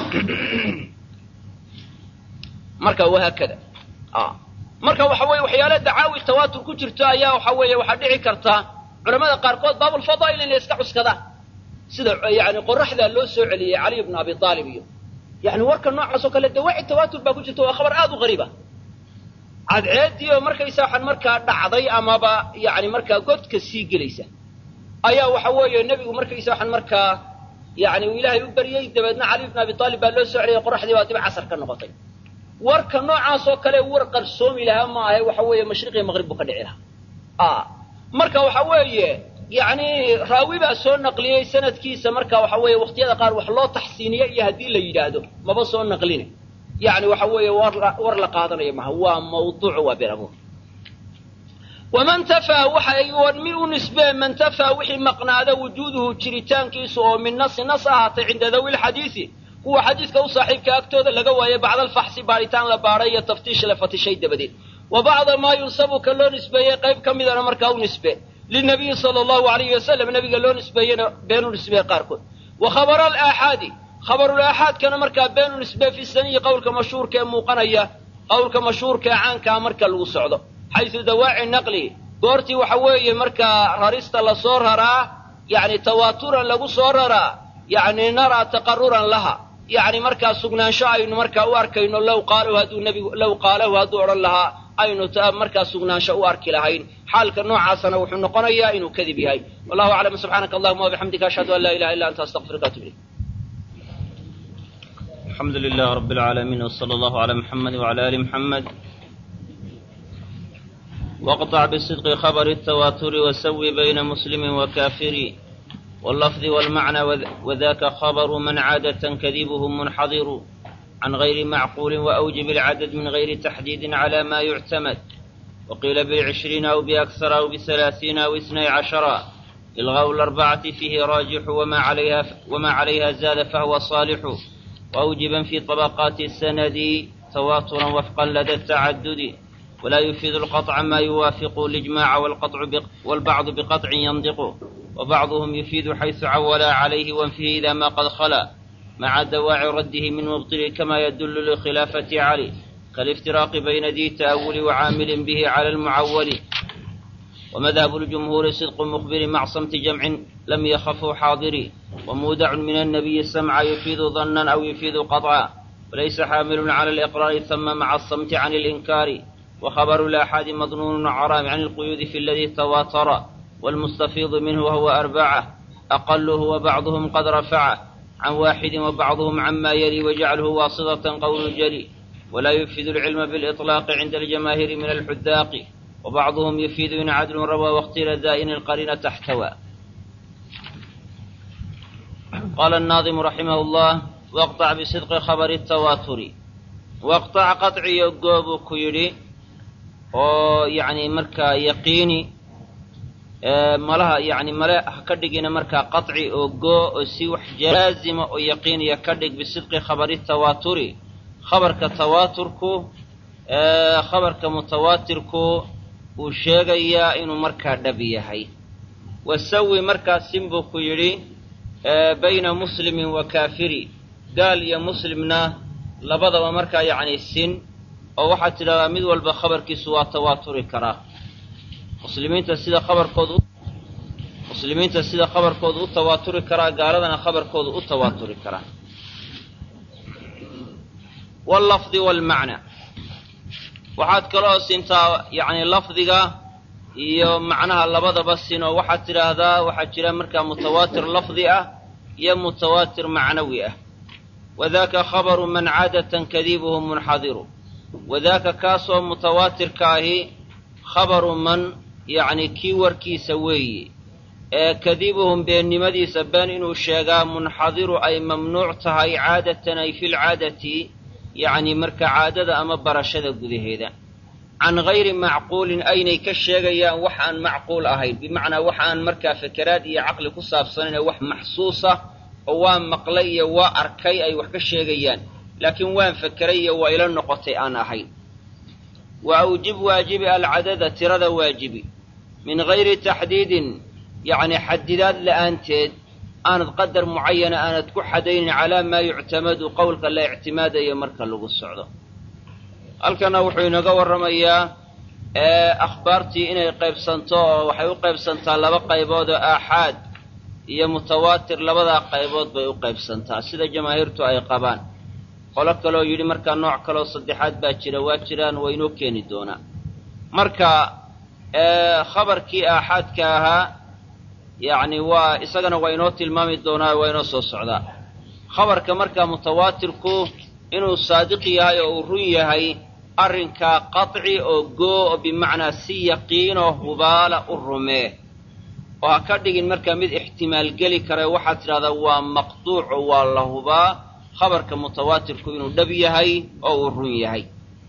marka wahaakada marka waxa weeye waxyaala dacaawi tawaatur ku jirto ayaa waxa weeye waxaa dhici karta culamada qaarkood baabulfadaa'il inay iska cuskadaan sida yani qoraxdaa loo soo celiyey caliy bnu abi aalib iyo yani warka noocaas oo kale dawaaci tawaatur baa ku jirta waa khabar aad u qariiba cadceeddii oo markaysa waxaan markaa dhacday amaba yani markaa godka sii gelaysa ayaa waxa weeye nebigu markaysa waxaan markaa yani uu ilaahay u baryey dabeedna cali bnu abi aalib baa loo soo celiyey qoraxdii baa dib casar ka noqotay warka noocaas oo kale war qarsoomi lahaa ma ahe waxa weeye mashriqiyo maqrib buu ka dhici lahaa marka waxa weeye yani raawi baa soo naqliyey sanadkiisa marka waxa weeye waqtiyada qaar wax loo taxsiiniye iyo haddii la yidhaahdo maba soo naqline yani waxa weeye war war la qaadanayo maha waa mawduuc waa been abuur waman tafaa waxa min u nisbee man tafaa wixii maqnaada wujuuduhu jiritaankiisu oo min nasi nas ahaatay cinda dawi lxadiisi kuwa xadiiska u saaxiibka agtooda laga waayay bacda alfaxsi baaritaan la baadhay iyo taftiish la fatishay dabadeed wa bacda maa yunsabu ka loo nisbeeyey qayb ka midana markaa u nisbe linabiyi sala allahu alayhi wasalam nabiga loo nisbeeyena beenu nisbee qaarkood wa khabara alaaxaadi khabarul aaxaadkana markaa beenu nisbee fi saniyi qowlka mashhuurka ee muuqanaya qowlka mashhuurka ee caankaa marka lagu socdo xaysu dawaaci naqli goortii waxa weeye markaa rarista lasoo raraa yani tawaaturan lagu soo raraa yani naraa taqaruran laha yani markaa sugnaansho aynu markaa u arkayno low qaalahu hadduu nebigu low qaalahu hadduu odhan lahaa aynu markaa sugnaansho u arki lahayn xaalka noocaasana wuxuu noqonayaa inuu kadib yahay wallahu aclam subxaanaka allahuma wabixamdika ashhadu an laa ilaha illa anta astaqfiruka atub ilayk الحمد لله رب العالمين وصلى الله على محمد وعلى آل محمد واقطع بصدق خبر التواتر وسوي بين مسلم وكافر واللفظ والمعنى وذاك خبر من عادة كذبه منحضر عن غير معقول وأوجب العدد من غير تحديد على ما يعتمد وقيل بالعشرين أو بأكثر أو بثلاثين أو اثني عشر إلغاء الأربعة فيه راجح وما عليها, وما عليها زاد فهو صالح وأوجبا في طبقات السند تواترا وفقا لدى التعدد ولا يفيد القطع ما يوافق الإجماع والقطع والبعض بقطع ينطق وبعضهم يفيد حيث عول عليه وانفه إذا ما قد خلا مع دواعي رده من مبطل كما يدل لخلافة علي كالافتراق بين ذي تأول وعامل به على المعول ومذهب الجمهور صدق مخبر مع صمت جمع لم يخفه حاضري ومودع من النبي السمع يفيد ظنا أو يفيد قطعا وليس حامل على الإقرار ثم مع الصمت عن الإنكار وخبر الآحاد مظنون عرام عن القيود في الذي تواتر والمستفيض منه وهو أربعة أقله وبعضهم قد رفعه عن واحد وبعضهم عما يلي وجعله واسطة قول جلي ولا يفيد العلم بالإطلاق عند الجماهير من الحداق وبعضهم يفيد إن عدل روى واختير دائن القرينة تحتوى قال الناظم رحمه الله واقطع بصدق خبر التواتر واقطع قطع يقوب كيري oo yacni markaa yaqiini malaha yani male ha ka dhigina markaa qaطci oo goo oo si wax jaazima oo yaqiiniya ka dhig bisidqi khabari tawaaturi khabarka tawaaturku khabarka mutawaatirku uu sheegayaa inuu markaa dhab yahay wasawi markaa sin buu ku yidhi bayna muslimin wa kaafiri gaal iyo muslimna labadaba markaa yacni sin oo waxaad tidhahdaa mid walba khabarkiisu waa tawaaturi karaa muslimiinta sida khabarkoodu muslimiinta sida khabarkoodu u tawaaturi karaa gaaladana khabarkoodu u tawaaturi karaa wallafdi waalmacna waxaad kaloo sintaa yacni lafdiga iyo macnaha labadaba sin oo waxaad tidhaahdaa waxaa jira markaa mutawaatir lafdi ah iyo mutawaatir macnawi ah wadaaka khabaru man caadatan kadiibuhu munxadiru wadaaka kaasoo mutawaatirka ahi khabaru man yacni kii warkiisa weeye ee kadibuhum beennimadiisa been inuu sheegaa munxadiru ay mamnuuc tahay caadatan ay filcaadati yacni marka caadada ama barashada gudaheeda can gayri macquulin aynay ka sheegayaan wax aan macquul ahayn bimacnaa wax aan markaa fakeraad iyo caqli ku saabsanayn wax maxsuusa oo waa maqlay iyo waa arkay ay wax ka sheegayaan laakiin waan fakeray iyo waa ila noqotay aan ahayn wa awjib waajibi alcadada tirada waajibi min gayri taxdiidin yacni xadidaad la'aanteed aanad qadar mucayana aanad ku xadaynin calaa maa yuctamadu qowlka la ictimaadayo marka lagu socdo halkana wuxuu inaga warramayaa akhbaartii inay qaybsanto oo waxay u qaybsantaa laba qaybood oo aaxaad iyo mutawaatir labadaa qaybood bay u qaybsantaa sida jamaahiirtu ay qabaan qolo kaloo yidhi markaa nooc kaloo saddexaad baa jira waa jiraan waa inoo keeni doonaa marka khabarkii aaxaadka ahaa yacni waa isagana waa inoo tilmaami doonaa waa inoo soo socdaa khabarka markaa mutawaatirku inuu saadiq yahay oo uu run yahay arrinkaa qaطci oo goo oo bimacnaa si yaqiinoo hubaala u rumee oo ha ka dhigin markaa mid ixtimaal geli kara waxaad tidhahdaa waa maqduuc oo waa la hubaa khabarka mutawaatirku inuu dhab yahay oo uu run yahay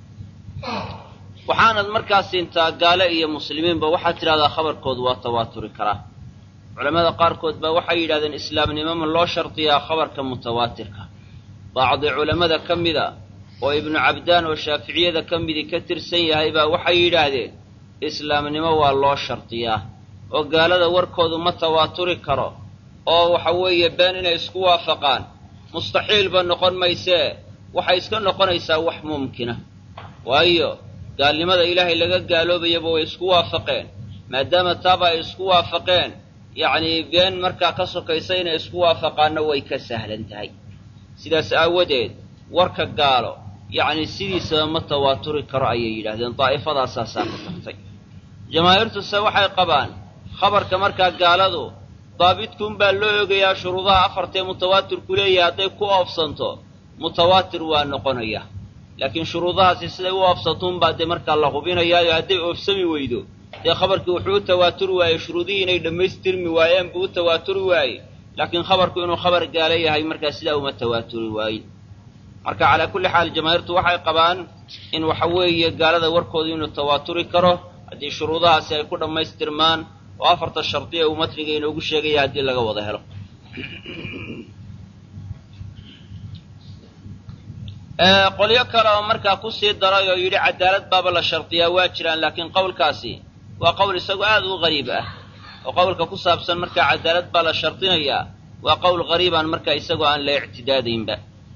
waxaanad markaa siintaa gaale iyo muslimiinba waxaad tidhahdaa khabarkoodu waa tawaaturi karaa culamada qaarkood baa waxay yidhahdeen islaamnimo ma loo shardiyaa khabarka mutawaatirka bacdi culammada ka mida oo ibnu cabdaan oo shaaficiyada ka midii ka tirsan yahay baa waxay yidhaahdeen islaamnimo waa loo shardiyaa oo gaalada warkoodu ma tawaaturi karo oo waxa weeye been inay isku waafaqaan mustaxiilba noqon maysee waxay iska noqonaysaa wax mumkina waayo gaalnimada ilaahay laga gaaloobayaba way isku waafaqeen maadaama taaba ay isku waafaqeen yacnii been markaa ka sokaysa inay isku waafaqaanna way ka sahlan tahay sidaas aawadeed warka gaalo yacni sidiisaba ma tawaaturi karo ayay yidhahdeen daa'ifadaasaasaa ku tagtay jamaahiirtuse waxay qabaan khabarka markaa gaaladu daabitkuunbaa loo ogayaa shuruudaha afartee mutawaatirku leeyahay hadday ku oofsanto mutawaatir waa noqonaya laakiin shuruudahaasi siday u oofsantuunbaa dee markaa la hubinayaayo hadday oofsami weydo dee khabarkii wuxuu u tawaaturi waayey shuruudihii inay dhammaystirmi waayeen buu u tawaaturi waayey laakiin khabarku inuu khabar gaala yahay markaa sidaa uma tawaaturi waayin marka calaa kulli xaal jamaahiirtu waxay qabaan in waxa weeye gaalada warkoodu inuu tawaaturi karo haddii shuruudahaasi ay ku dhammaystirmaan oo afarta shardiya uu matniga inoogu sheegaya haddii laga wada helo qolyo kale oo markaa ku sii daray oo yidhi cadaalad baaba la shardiyaa waa jiraan laakiin qowlkaasi waa qowl isagu aad u qariib ah oo qowlka ku saabsan markaa cadaalad baa la shardinayaa waa qowl qariibaan markaa isagoo aan la ictidaadaynba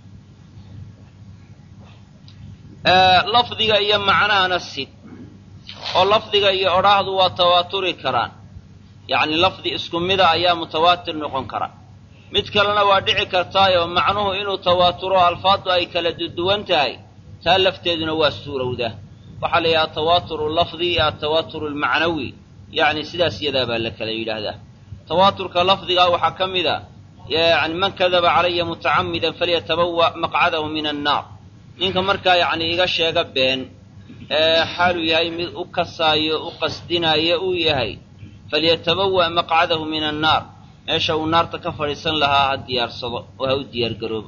lafdiga iyo macnahana sid oo lafdiga iyo odhaahdu waa tawaaturi karaan yacni lafdi isku mida ayaa mutawaatir noqon kara mid kalena waa dhici kartaayoo macnuhu inuu tawaaturo alfaaddu ay kala duwan tahay taa lafteeduna waa suurowda waxaa la yidhaha atawaaturu lafdi iyo atawaaturu almacnawi yacni sidaas iyadaa baa la kala yidhaahdaa tawaaturka lafdigaa waxaa ka mid a yani man kadaba calaya mutacamidan falyatabawa maqcadahu min annaar ninka markaa yacni iga sheega been ee xaaluu yahay mid u kasaayo u qasdinaayo uu yahay falyatabawa maqcadahu min annaar meesha uu naarta ka fadhiisan lahaa ha diyaarsado oo ha u diyaargaroobo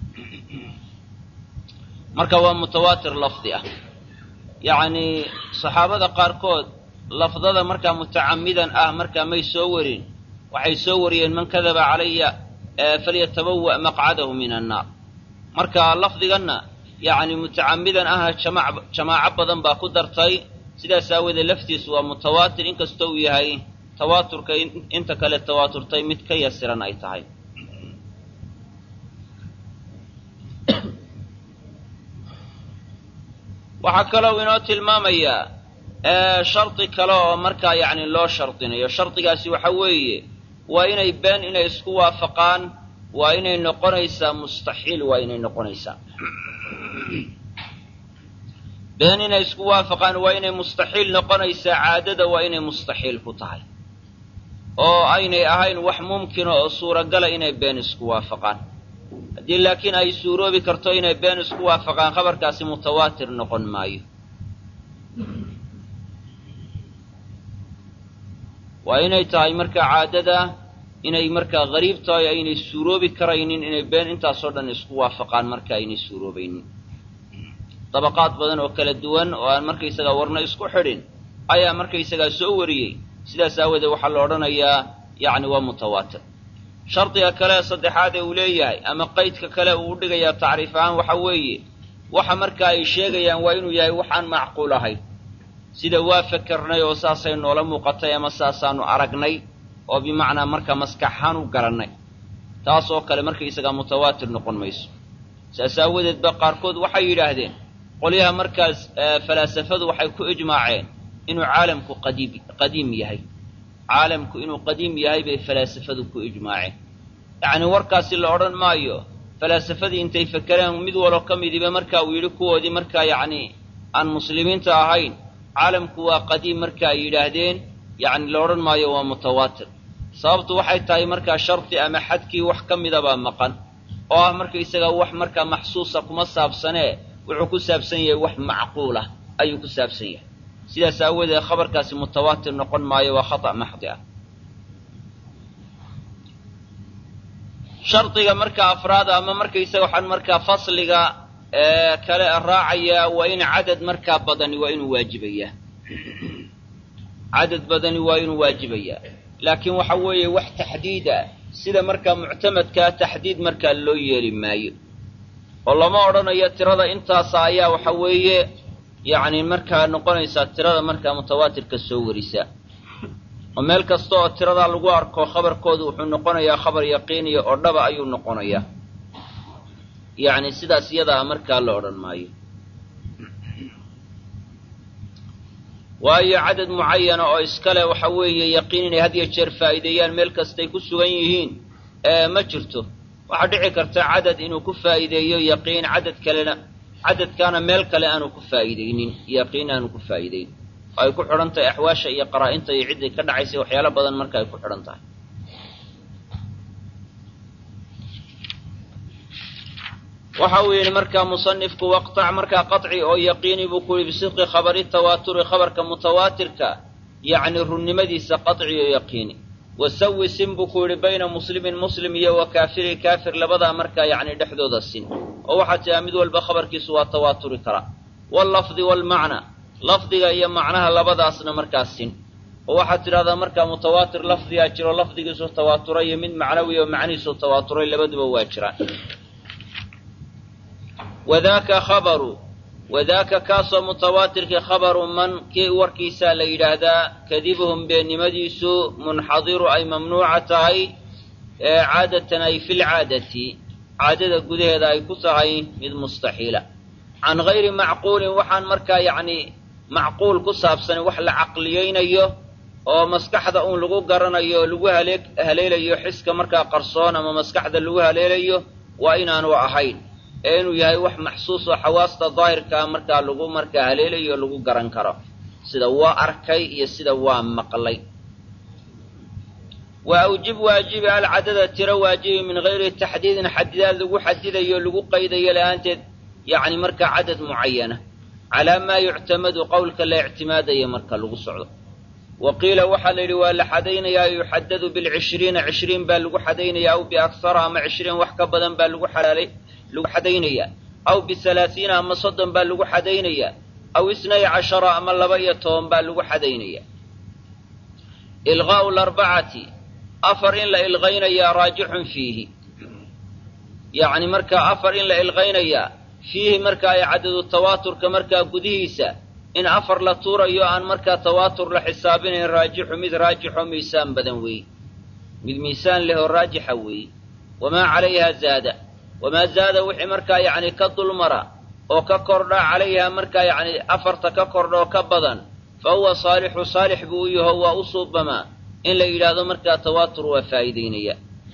marka waa mutawaatir lafdi ah yacnii saxaabada qaarkood lafdada markaa mutacamidan ah markaa may soo warin waxay soo wariyeen man kadaba calaya falyatabawa maqcadahu min annaar marka lafdiganna yacni mutacamidan ahna jamac jamaaco badan baa ku dartay sidaas aawoodee laftiisu waa mutawaatir inkastoo uu yahay tawaaturka inta kale tawaaturtay mid ka yasiran ay tahay waxaa kaloo inoo tilmaamayaa shardi kale oo markaa yacni loo shardinayo shardigaasi waxa weeye waa inay been inay isku waafaqaan waa inay noqonaysaa mustaxiil waa inay noqonaysaa been inay isku waafaqaan waa inay mustaxiil noqonaysaa caadada waa inay mustaxiil ku tahay oo aynay ahayn wax mumkina oo suuragala inay been isku waafaqaan haddii laakiin ay suuroobi karto inay been isku waafaqaan khabarkaasi mutawaatir noqon maayo waa inay tahay markaa caadada inay markaa gariib tahay aynay suuroobi karaynin inay been intaasoo dhan isku waafaqaan marka aynay suuroobaynin dabaqaad badan oo kala duwan oo aan markaysagaa warna isku xidhin ayaa markaysagaa soo wariyey sidaas aawoodee waxaa la odhanayaa yacni waa mutawaatir shardiga kale saddexaad ee uu leeyahay ama qaydka kale uu u dhigayaa tacriif ahaan waxa weeye waxa marka ay sheegayaan waa inuu yahay waxaan macquul ahayn sida waa fakarnay oo saasay noola muuqatay ama saasaanu aragnay oo bimacnaa markaa maskaxahaan u garannay taas oo kale markaysagaa mutawaatir noqon mayso saas aawadeed ba qaarkood waxay yidhaahdeen qolyaha markaas falaasafadu waxay ku ijmaaceen inuu caalamku qadiim qadiim yahay caalamku inuu qadiim yahay bay falaasafadu ku ijmaaceen yacnii warkaasi la odhan maayo falaasafadii intay fakereen mid walo ka midiba marka uu yidhi kuwoodii markaa yacnii aan muslimiinta ahayn caalamku waa qadiim marka ay yidhaahdeen yacni la odhan maayo waa mutawaatir sababtu waxay tahay markaa shardi ama xadkii wax ka midabaa maqan oo ah markaysagaa wax markaa maxsuusa kuma saabsanee wuxuu ku saabsan yahay wax macquul ah ayuu ku saabsan yahay sidaas aawoodee khabarkaasi mutawaatir noqon maayo waa khata' maxdi ah shardiga markaa afraad ama markaysaga waxaan markaa fasliga kale raacayaa waa in cadad markaa badani waa inuu waajibayaa cadad badani waa inuu waajibayaa laakiin waxa weeye wax taxdiid ah sida markaa muctamadkaa taxdiid markaa loo yeeli maayo oo lama odhanayo tirada intaasa ayaa waxa weeye yacni markaa noqonaysaa tirada markaa mutawaatirka soo warisa oo meel kasta oo tiradaa lagu arko khabarkoodu wuxuu noqonayaa khabar yaqiiniya oo dhaba ayuu noqonayaa yacni sidaas iyadaa markaa la odhan maayo waayo cadad mucayana oo iskale waxa weeye yaqiin inay had iyo jeer faa'iideeyaan meel kastay ku sugan yihiin ma jirto waxaa dhici karta cadad inuu ku faa'iideeyo yaqiin cadad kalena cadadkaana meel kale aanu ku faa'iideynin yaqiin aanu ku faa'iideyn oo ay ku xidhan tahay axwaasha iyo qaraa-inta iyo cidday ka dhacaysay waxyaalo badan marka ay ku xidhan tahay waxa uu yidhi markaa musanifku waqtac markaa qaطci oo yaqiini buu ku yihi bisidqi khabari tawaaturi khabarka mutawaatirka yacni runnimadiisa qaطci oo yaqiini wasawi sin buu ku yidhi bayna muslimin muslim iyo wa kaafiri kaafir labadaa markaa yacni dhexdooda sin oo waxaa tiraa mid walba khabarkiisu waa tawaaturi karaa wallafdi waalmacna lafdiga iyo macnaha labadaasna markaa sin oo waxaad tidhahdaa markaa mutawaatir lafdigaa jiro lafdigiisu tawaaturay iyo mid macnawi oo macnihiisu tawaaturay labaduba waa jiraan wadaaka khabaru wadaaka kaasoo mutawaatirkii khabaru man kii warkiisaa la yidhaahdaa kadibuhum beennimadiisu munxadiru ay mamnuuca tahay caadatan ay fi lcaadati caadada gudaheeda ay ku tahay mid mustaxiila can gayri macquulin waxaan markaa yacni macquul ku saabsan wax la caqliyeynayo oo maskaxda uun lagu garanayo oo lagu halee haleelayo xiska markaa qarsoon ama maskaxda lagu haleelayo waa inaanu ahayn ee inuu yahay wax maxsuus oo xawaasta daahirkaa markaa lagu markaa haleelayo o lagu garan karo sida waa arkay iyo sida waa maqlay wa awjib waajibi alcadada tiro waajibi min gayri taxdiidin xadidaad lagu xadidayo lagu qaydayo la-aanteed yacni markaa cadad mucayana calaa maa yuctamadu qowlka la ictimaadaya marka lagu socdo wa qiila waxaa la yidhi waa la xadaynayaa yuxadadu bilcishriina cishriin baa lagu xadaynaya aw biaksara ama cishriin wax ka badan baa lagu xalaalay lagu xadaynayaa aw bialaaiina ama soddon baa lagu xadaynayaa aw isnay cashara ama laba iyo toban baa lagu xadaynaya ilqaa'u larbacati afar in la ilqaynayaa raajixun fiihi yacni markaa afar in la ilqaynayaa fiihi markaa ay cadadu tawaaturka markaa gudihiisa in afar la tuurayo aan markaa tawaatur la xisaabinayn raajixu mid raajixoo miisaan badan weeye mid miisaan leh oo raajixa weeye wamaa calayha zaada wamaa zaada wixii markaa yacni ka dulmara oo ka kordha calayha markaa yacni afarta ka kordha oo ka badan fa huwa saalixu saalix buu u yaho waa u suubamaa in la yidhaahdo markaa tawaatur waa faa'iidaynaya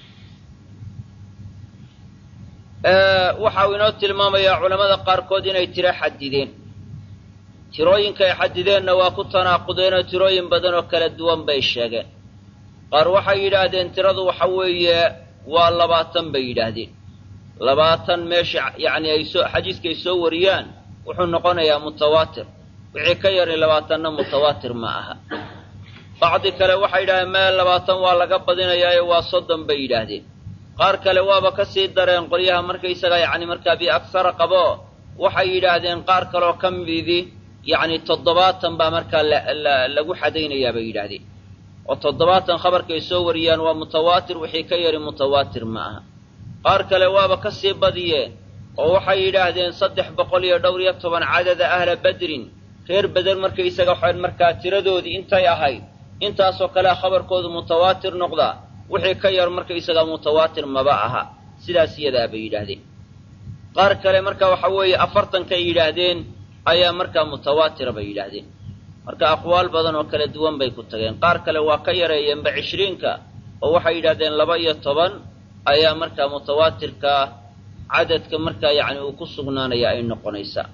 waxa uu inoo tilmaamayaa culammada qaarkood inay tiro xadideen tirooyinka ay xadideenna waa ku tanaaqudeenoo tirooyin badan oo kala duwan bay sheegeen qaar waxay yidhaahdeen tiradu waxa weeye waa labaatan bay yidhaahdeen labaatan meesha yacni ay soo xadiiska ay soo wariyaan wuxuu noqonayaa mutawaatir wixii ka yari labaatanna mutawaatir ma aha bacdi kale waxay yidhahdeen meel labaatan waa laga badinayaayo waa soddon bay yidhaahdeen qaar kale waaba ka sii dareen qolyaha markaysaga yacni markaa biaksara qabo waxay yidhaahdeen qaar kaleoo ka midii yacni toddobaatan baa markaa lagu xadaynayaa bay yidhaahdeen oo toddobaatan khabarkay soo wariyaan waa mutawaatir wixii ka yari mutawaatir ma aha qaar kale waaba ka sii badiyeen oo waxay yidhaahdeen saddex boqol iyo dhowr iyo toban cadada ahla badrin reer beder markaysaga waxaan markaa tiradoodii intay ahayd intaasoo kalea khabarkoodu mutawaatir noqdaa wixii ka yar markaysaga mutawaatir maba aha sidaas iyadaa bay yidhaahdeen qaar kale marka waxa weeye afartankay yidhaahdeen ayaa markaa mutawaatira bay yidhaahdeen marka aqwaal badan oo kala duwan bay ku tageen qaar kale waa ka yareeyeenba cishriinka oo waxay yidhahdeen laba iyo toban ayaa markaa mutawaatirka cadadka markaa yacni uu ku sugnaanaya ay noqonaysaa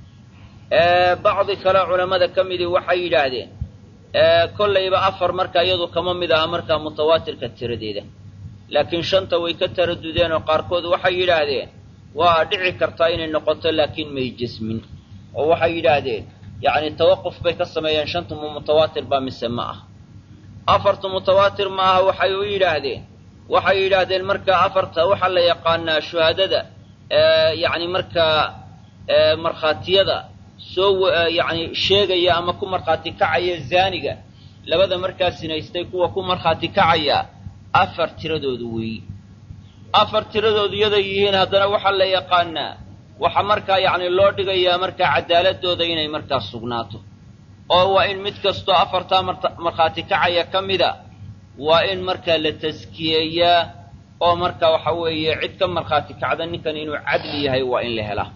bacdi kale culammada ka midii waxay yidhaahdeen kollayba afar markaa iyadu kama mid aha markaa mutawaatirka tiradeeda laakiin shanta way ka taradudeen oo qaarkood waxay yidhaahdeen waa dhici kartaa inay noqoto laakiin may jesmin oo waxay yidhaahdeen yacni tawaquf bay ka sameeyeen shanta mu mutawaatir baa mise ma ah afarta mutawaatir ma aha waxay u yidhaahdeen waxay yidhaahdeen markaa afarta waxaa la yaqaanaa shuhaadada yacni markaa markhaatiyada soo yacni sheegaya ama ku markhaati kacaya zaaniga labada markaa sinaystay kuwa ku markhaati kacaya afar tiradoodu weeyi afar tiradoodu yaday yihiin haddana waxaa la yaqaanaa waxa markaa yacni loo dhigayaa markaa cadaaladooda inay markaa sugnaato oo waa in mid kastoo afartaa markhaati kacaya ka mida waa in markaa la taskiyeeyaa oo marka waxa weeye cid ka markhaati kacda ninkan inuu cadli yahay waa in la helaa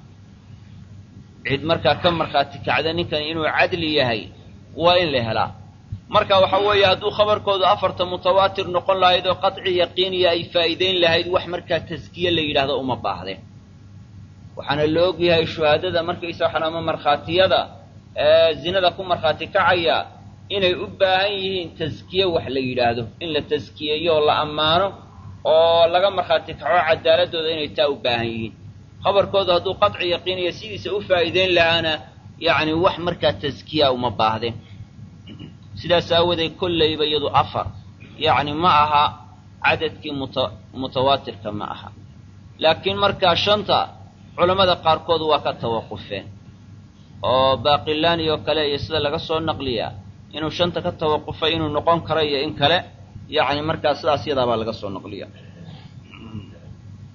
cid markaa ka markhaati kacda ninkan inuu cadli yahay waa in la helaa marka waxa weeye hadduu khabarkoodu afarta mutawaatir noqon lahayd oo qaci yaqiiniya ay faa'iidayn lahayd wax markaa taskiye la yidhaahdo uma baahdeen waxaana la og yahay shuhaadada markaysa waxaan ama markhaatiyada zinada ku markhaati kacaya inay u baahan yihiin taskiye wax la yidhaahdo in la taskiyeeyo oo la ammaano oo laga markhaati kaco cadaaladooda inay taa u baahan yihiin khabarkoodu hadduu qaci yaqiiniya sidiisa u faa'iidayn lahaana yacni wax markaa taskiya uma baahdeen sidaas aawadeed kollayba iyadu afar yacni ma aha cadadkii muta mutawaatirka ma aha laakiin markaa shanta culammada qaarkood waa ka tawaqufeen oo baaqilaani oo kale iyo sida laga soo naqliyaa inuu shanta ka tawaqufay inuu noqon karo iyo in kale yacni markaa sidaas yadaabaa laga soo naqliya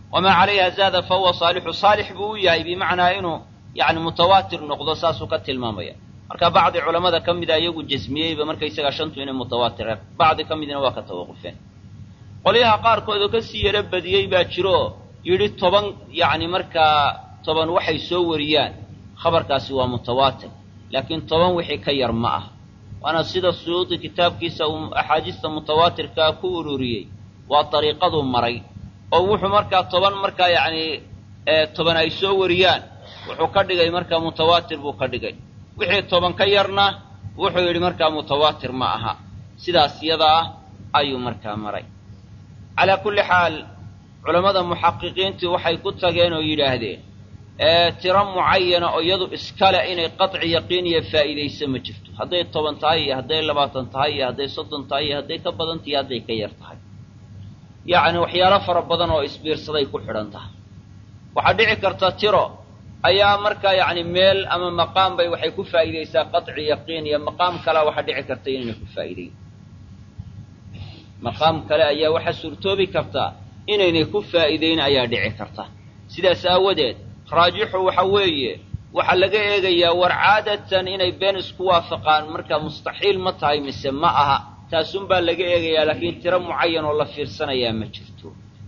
wamaa calayha zaada fa huwa saalixu saalix buu u yahay bimacnaa inuu yani mutawaatir noqdo saasuu ka tilmaamaya marka bacdi culammada ka mida iyagu jasmiyeyba markaysagaa shantu inay mutawaatira bacdi ka midina waa ka tawaqufeen qolyaha qaarkood oo kasii yaro badiyey baa jiro yidhi toban yacni markaa toban waxay soo wariyaan khabarkaasi waa mutawaatir laakiin toban wixii ka yar ma ah waana sida suyuudi kitaabkiisa uu axaadiista mutawaatirkaa ku ururiyey waa dariiqaduu maray oo wuxuu markaa toban markaa yacni toban ay soo wariyaan wuxuu ka dhigay markaa mutawaatir buu ka dhigay wixii toban ka yarna wuxuu yidhi markaa mutawaatir ma aha sidaas yadaa ayuu markaa maray calaa kulli xaal culammada muxaqiqiintii waxay ku tageen oo yidhaahdeen tiro mucayana oo iyadu iskale inay qaci yaqiiniya faa'iidayso ma jirto hadday toban tahay iyo hadday labaatan tahay iyo hadday soddon tahay iyo hadday ka badan tahay iyo hadday ka yar tahay yacni waxyaalo fara badan oo isbiirsaday ku xidhan tahay waxaa dhici karta tiro ayaa markaa yacni meel ama maqaam bay waxay ku faa'iidaysaa qaci yaqiin iyo maqaam kalea waxaa dhici karta inayna ku faa'iidayn maqaam kale ayaa waxaa suurtoobi kartaa inaynay ku faa'iidayn ayaa dhici karta sidaas aawadeed raajixu waxa weeye waxaa laga eegayaa war caadatan inay been isku waafaqaan markaa mustaxiil ma tahay mise ma aha taasunbaa laga eegayaa laakiin tiro mucayan oo la fiirsanayaa ma jirto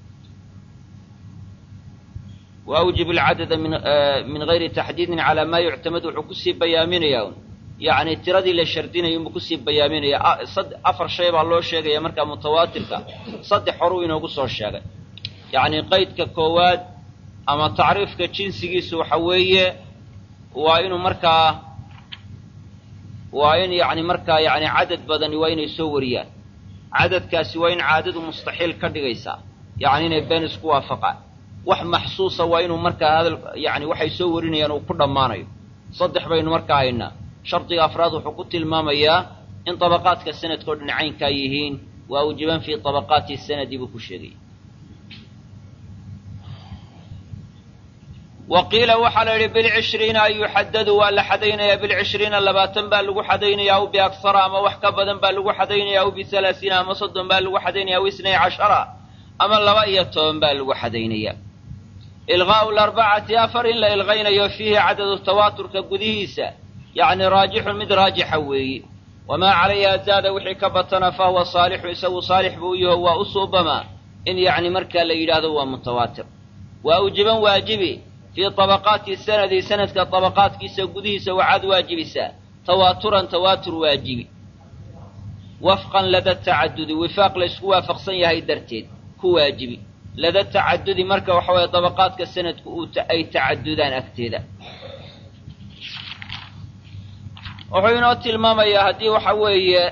waawjib alcadada min gayri taxdiidin calaa maa yuctamad wuxuu kusii bayaaminayaa yacni tiradii la shardinayo inbuu kusii bayaaminayaa afar shay baa loo sheegaya markaa mutawaatirka saddex horuu inoogu soo sheegay yacni qaydka koowaad ama tacriifka jinsigiisu waxa weeye waa inuu markaa waa in yacni markaa yacni cadad badani waa inay soo wariyaan cadadkaasi waa in caadadu mustaxiil ka dhigaysaa yacni inay been isku waafaqaan wax maxsuusa waa inuu markaa hadal yacni waxay soo warinayaan uu ku dhammaanayo saddex baynu markaa haynaa shardiga afraad wuxuu ku tilmaamayaa in dabaqaadka sanadkao dhan caynkaa yihiin waa ujiban fii dabaqaati sanadi buu ku sheegaya wa qiila waxaa la yidhi bilcishriina an yuxadadu waa la xadaynayaa bilcishriina labaatan baa lagu xadaynaya aw biaksara ama wax ka badan baa lagu xadaynaya aw bialaasiina ama soddon baa lagu xadaynaya aw isnay cashara ama laba iyo toban baa lagu xadaynaya ilqaa'u larbacati afar in la ilqaynayo fiihi cadadu tawaaturka gudihiisa yacni raajixun mid raajixa weeyi wamaa calayha zaada wixii ka batana fa huwa saalixu isagu saalix buu yaho waa u suubamaa in yacni markaa la yidhaahdo waa mutawaatir waa ujiban waajibi fii tabaqaati sanadi sanadka tabaqaadkiisa gudihiisa waxaad waajibisaa tawaaturan tawaatur waajibi wafqan lada tacadudi wifaaq la ysku waafaqsan yahay darteed ku waajibi lada tacadudi marka waxa weeye dabaqaadka sanadku uu ay tacadudaan agteeda wuxuu inoo tilmaamayaa haddii waxa weeye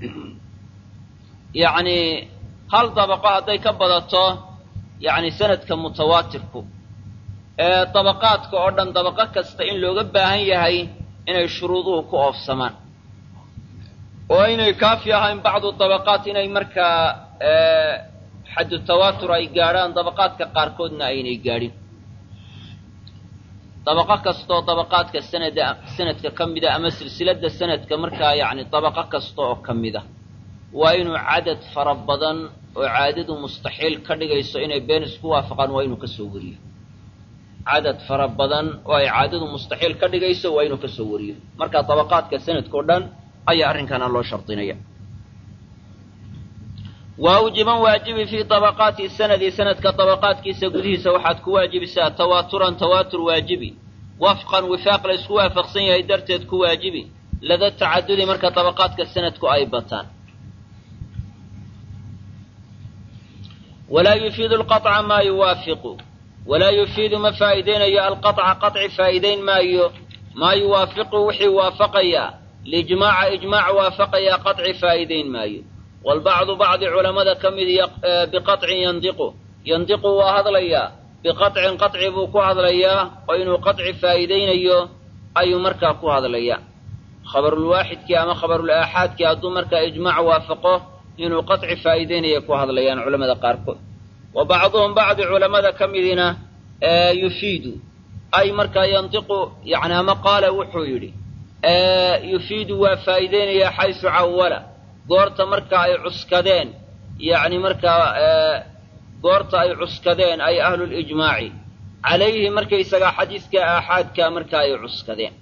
yacni hal dabaqo hadday ka badato yacni sanadka mutawaatirku ee dabaqaadka oo dhan dabaqo kasta in looga baahan yahay inay shuruuduhu ku oofsamaan oo inay kaafi ahayn bacdu dabaqaat inay markaa xaddu tawaatur ay gaadhaan dabaqaadka qaarkoodna aynay gaadhin dabaqo kastaoo dabaqaadka sanada sanadka ka mida ama silsiladda sanadka markaa yacni dabaqo kasta oo ka mida waa inuu cadad fara badan oo caadadu mustaxiil ka dhigayso inay been isku waafaqaan waa inuu ka soo wariyo cadad fara badan oo ay caadadu mustaxiil ka dhigayso waa inuu ka soo wariyo marka dabaqaadka sanadkao dhan ayaa arrinkana loo shardinaya waawjiban waajibi fii dabaqaati sanadi sanadka dabaqaadkiisa gudihiisa waxaad ku waajibisaa tawaaturan tawaatur waajibi wafqan wifaaq la isku waafaqsan yahay darteed ku waajibi lada tacadudi marka dabaqaadka sanadku ay bataan walaa yufiidu alqaطca maa yuwaafiqu walaa yufiidu ma faa'iidaynayo alqaطca qaطci faa'iidayn maayo maa yuwaafiqu wixii waafaqaya lijmaaca ijmaac waafaqaya qaطci faa'iidayn maayo walbacdu bacdi culammada ka mid biqaطcin yandiqu yandiqu waa hadlayaa biqaطcin qaطci buu ku hadlayaa oo inuu qaطci faa'iidaynayo ayuu markaa ku hadlayaa khabarulwaaxidkii ama khabarulaaxaadkii hadduu markaa ijmaac waafaqo inuu qaطci faa'iidaynaya ku hadlayaan culamada qaarkood wa bacduhum bacdi culammada ka midina yufiidu ay markaa yandiqu yani ama qaala wuxuu yidhi yufiidu waa faa'iidaynayaa xaysu cawala goorta marka ay cuskadeen yacni markaa goorta ay cuskadeen ay ahlulijmaaci calayhi markaysagaa xadiiska aaxaadka marka ay cuskadeen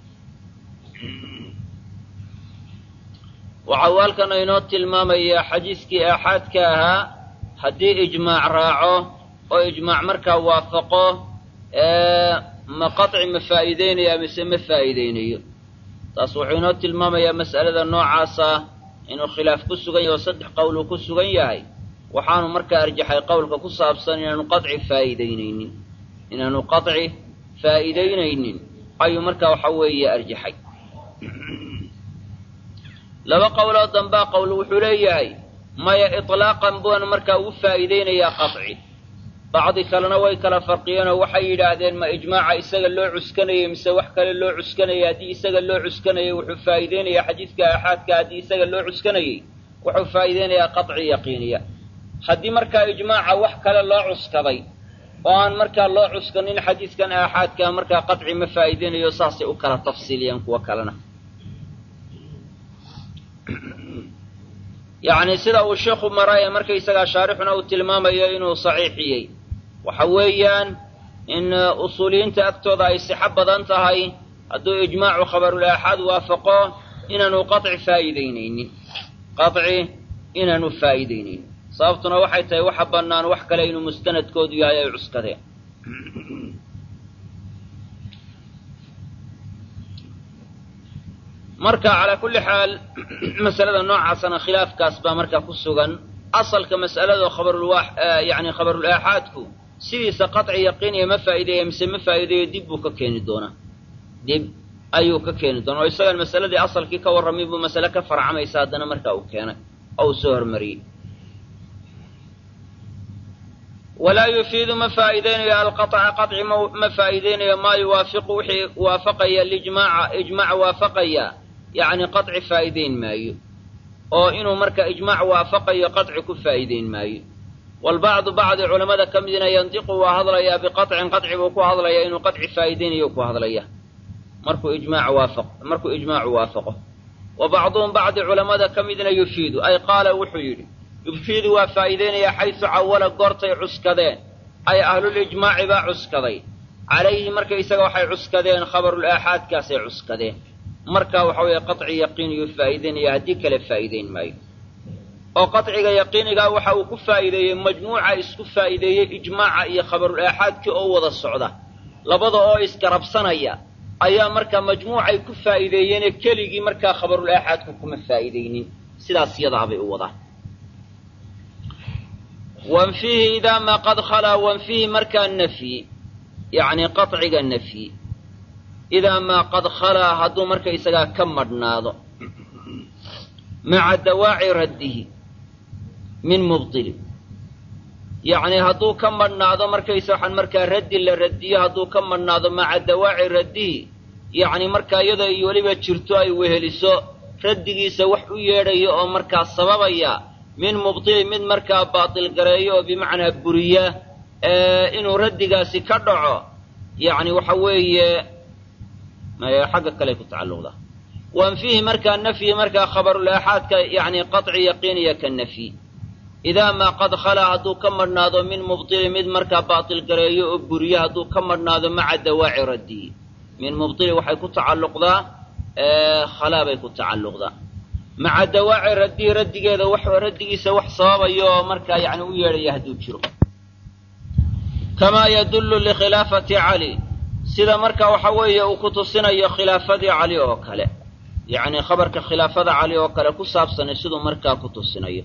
waxa uu halkan inoo tilmaamayaa xadiiskii aaxaadka ahaa haddii ijmaac raaco oo ijmaac markaa waafaqo ma qaطci ma faa'iideynaya mise ma faa'iideynayo taas wuxuu inoo tilmaamayaa mas'alada noocaasa inuu khilaaf ku sugan yahay oo saddex qowl uu ku sugan yahay waxaanu markaa arjaxay qowlka ku saabsan inaanu qaطci faa'iideynaynin inaanu qaطci faa'iideynaynin ayuu markaa waxa weeye arjaxay laba qowloo dambaa qowl wuxuu leeyahay maya iطlaaqan buan markaa ugu faa'iideynayaa qaطci bacdi kalena way kala farqiyeenoo waxay yidhaahdeen ma ijmaaca isaga loo cuskanayay mise wax kale loo cuskanayay haddii isaga loo cuskanayay wuxuu faa'iideynayaa xadiidka aaxaadka haddii isaga loo cuskanayay wuxuu faa'iideynayaa qaطci yaqiiniya haddii markaa ijmaaca wax kale loo cuskaday oo aan markaa loo cuskanin xadiidkan aaxaadka markaa qaطci ma faa'iideynayo saasay u kala tafsiiliyeen kuwo kalena yacni sida uu sheekhu mara ee markaysagaa shaarixuna uu tilmaamayo inuu saxiixiyey waxa weeyaan in usuuliyiinta agtooda ay sixo badan tahay hadduu ijmaacu khabarul aaxaad waafaqo inaanu qaطci faa'iideynaynin qaطci inaanu faa'iideynaynin sababtuna waxay tahay waxa bannaan wax kale inuu mustanadkoodu yahay ay cuskadeen marka calaa kulli xaal masalada noocaasana khilaafkaas baa markaa ku sugan asalka mas'alada khabarulwa yani khabarul aaxaadku sidiisa qaطci yaqiiniya ma faa'iideeya mise ma faa'iideeyo dib buu ka keeni doonaa dib ayuu ka keeni doonaa oo isagan masaladii asalkii ka warramay buu masale ka farcamaysa haddana markaa uu keenay oo uu soo hormariyey walaa yufiidu ma faa'iideynayo alqaطca qaطci ma faa'iideynayo maa yuwaafiqu wixii waafaqaya lijmaaca ijmaac waafaqaya yacni qaطci faa'iideyn maayo oo inuu marka ijmaac waafaqayo qaطci ku faa'iideyn maayo walbacdu bacdi culammada ka midna yandiqu waa hadlayaa biqaطcin qaطci buu ku hadlayaa inuu qaطci faa'iideynayo ku hadlaya markuu ijmaac waafaq markuu ijmaacu waafaqo wa bacduhum bacdi culammada ka midna yufiidu ay qaala wuxuu yidhi yufiidu waa faa'iideynayaa xaysu cawala goortay cuskadeen ay ahlulijmaaci baa cuskaday calayhi markaysaga waxay cuskadeen khabarul aaxaadkaasay cuskadeen markaa waxa weeye qaطci yaqiiniyuu faa'iideynaya haddii kale faa'iideyn maayo oo qaطciga yaqiinigaa waxa uu ku faa'iideeyey majmuuca isku faa'iideeyey ijmaaca iyo khabarul aaxaadkii oo wada socda labada oo isgarabsanaya ayaa markaa majmuucay ku faa'iideeyeene keligii markaa khabarul aaxaadku kuma faa'iideynin sidaas yadaabay u wadaan wanfihi idaa maa qad khalaa wanfihi markaa nafyi yacni qaطciga nafyi idaa maa qad khalaa hadduu markaysagaa ka madhnaado maca dawaaci raddihi min mubdili yacni hadduu ka madhnaado markaysa waxaan markaa raddi la radiyo hadduu ka madhnaado maca dawaaci raddihi yacni markaa iyadoo ay weliba jirto ay weheliso raddigiisa wax u yeedhayo oo markaa sababaya min mubdili mid markaa baatil gareeyo oo bimacnaa buriya inuu raddigaasi ka dhaco yacni waxa weeye xagga kale ku tacalluqda wanfihi markaa nafyi markaa khabarul aaxaadka yacni qaطci yaqiiniya ka nafyi idaa maa qad khalaa hadduu ka madhnaado min mubdili mid markaa baatil gareeyo oo buriya hadduu ka madhnaado maca dawaaci raddihi min mubdili waxay ku tacalluqdaa khalaa bay ku tacalluqdaa maca dawaaci raddihi raddigeeda wax raddigiisa wax sababayo oo markaa yacni u yeedhaya hadduu jiro kamaa yadullu likhilaafati cali sida marka waxa weeye uu ku tusinayo khilaafadii cali oo kale yacni khabarka khilaafada cali oo kale ku saabsanay siduu markaa ku tusinayo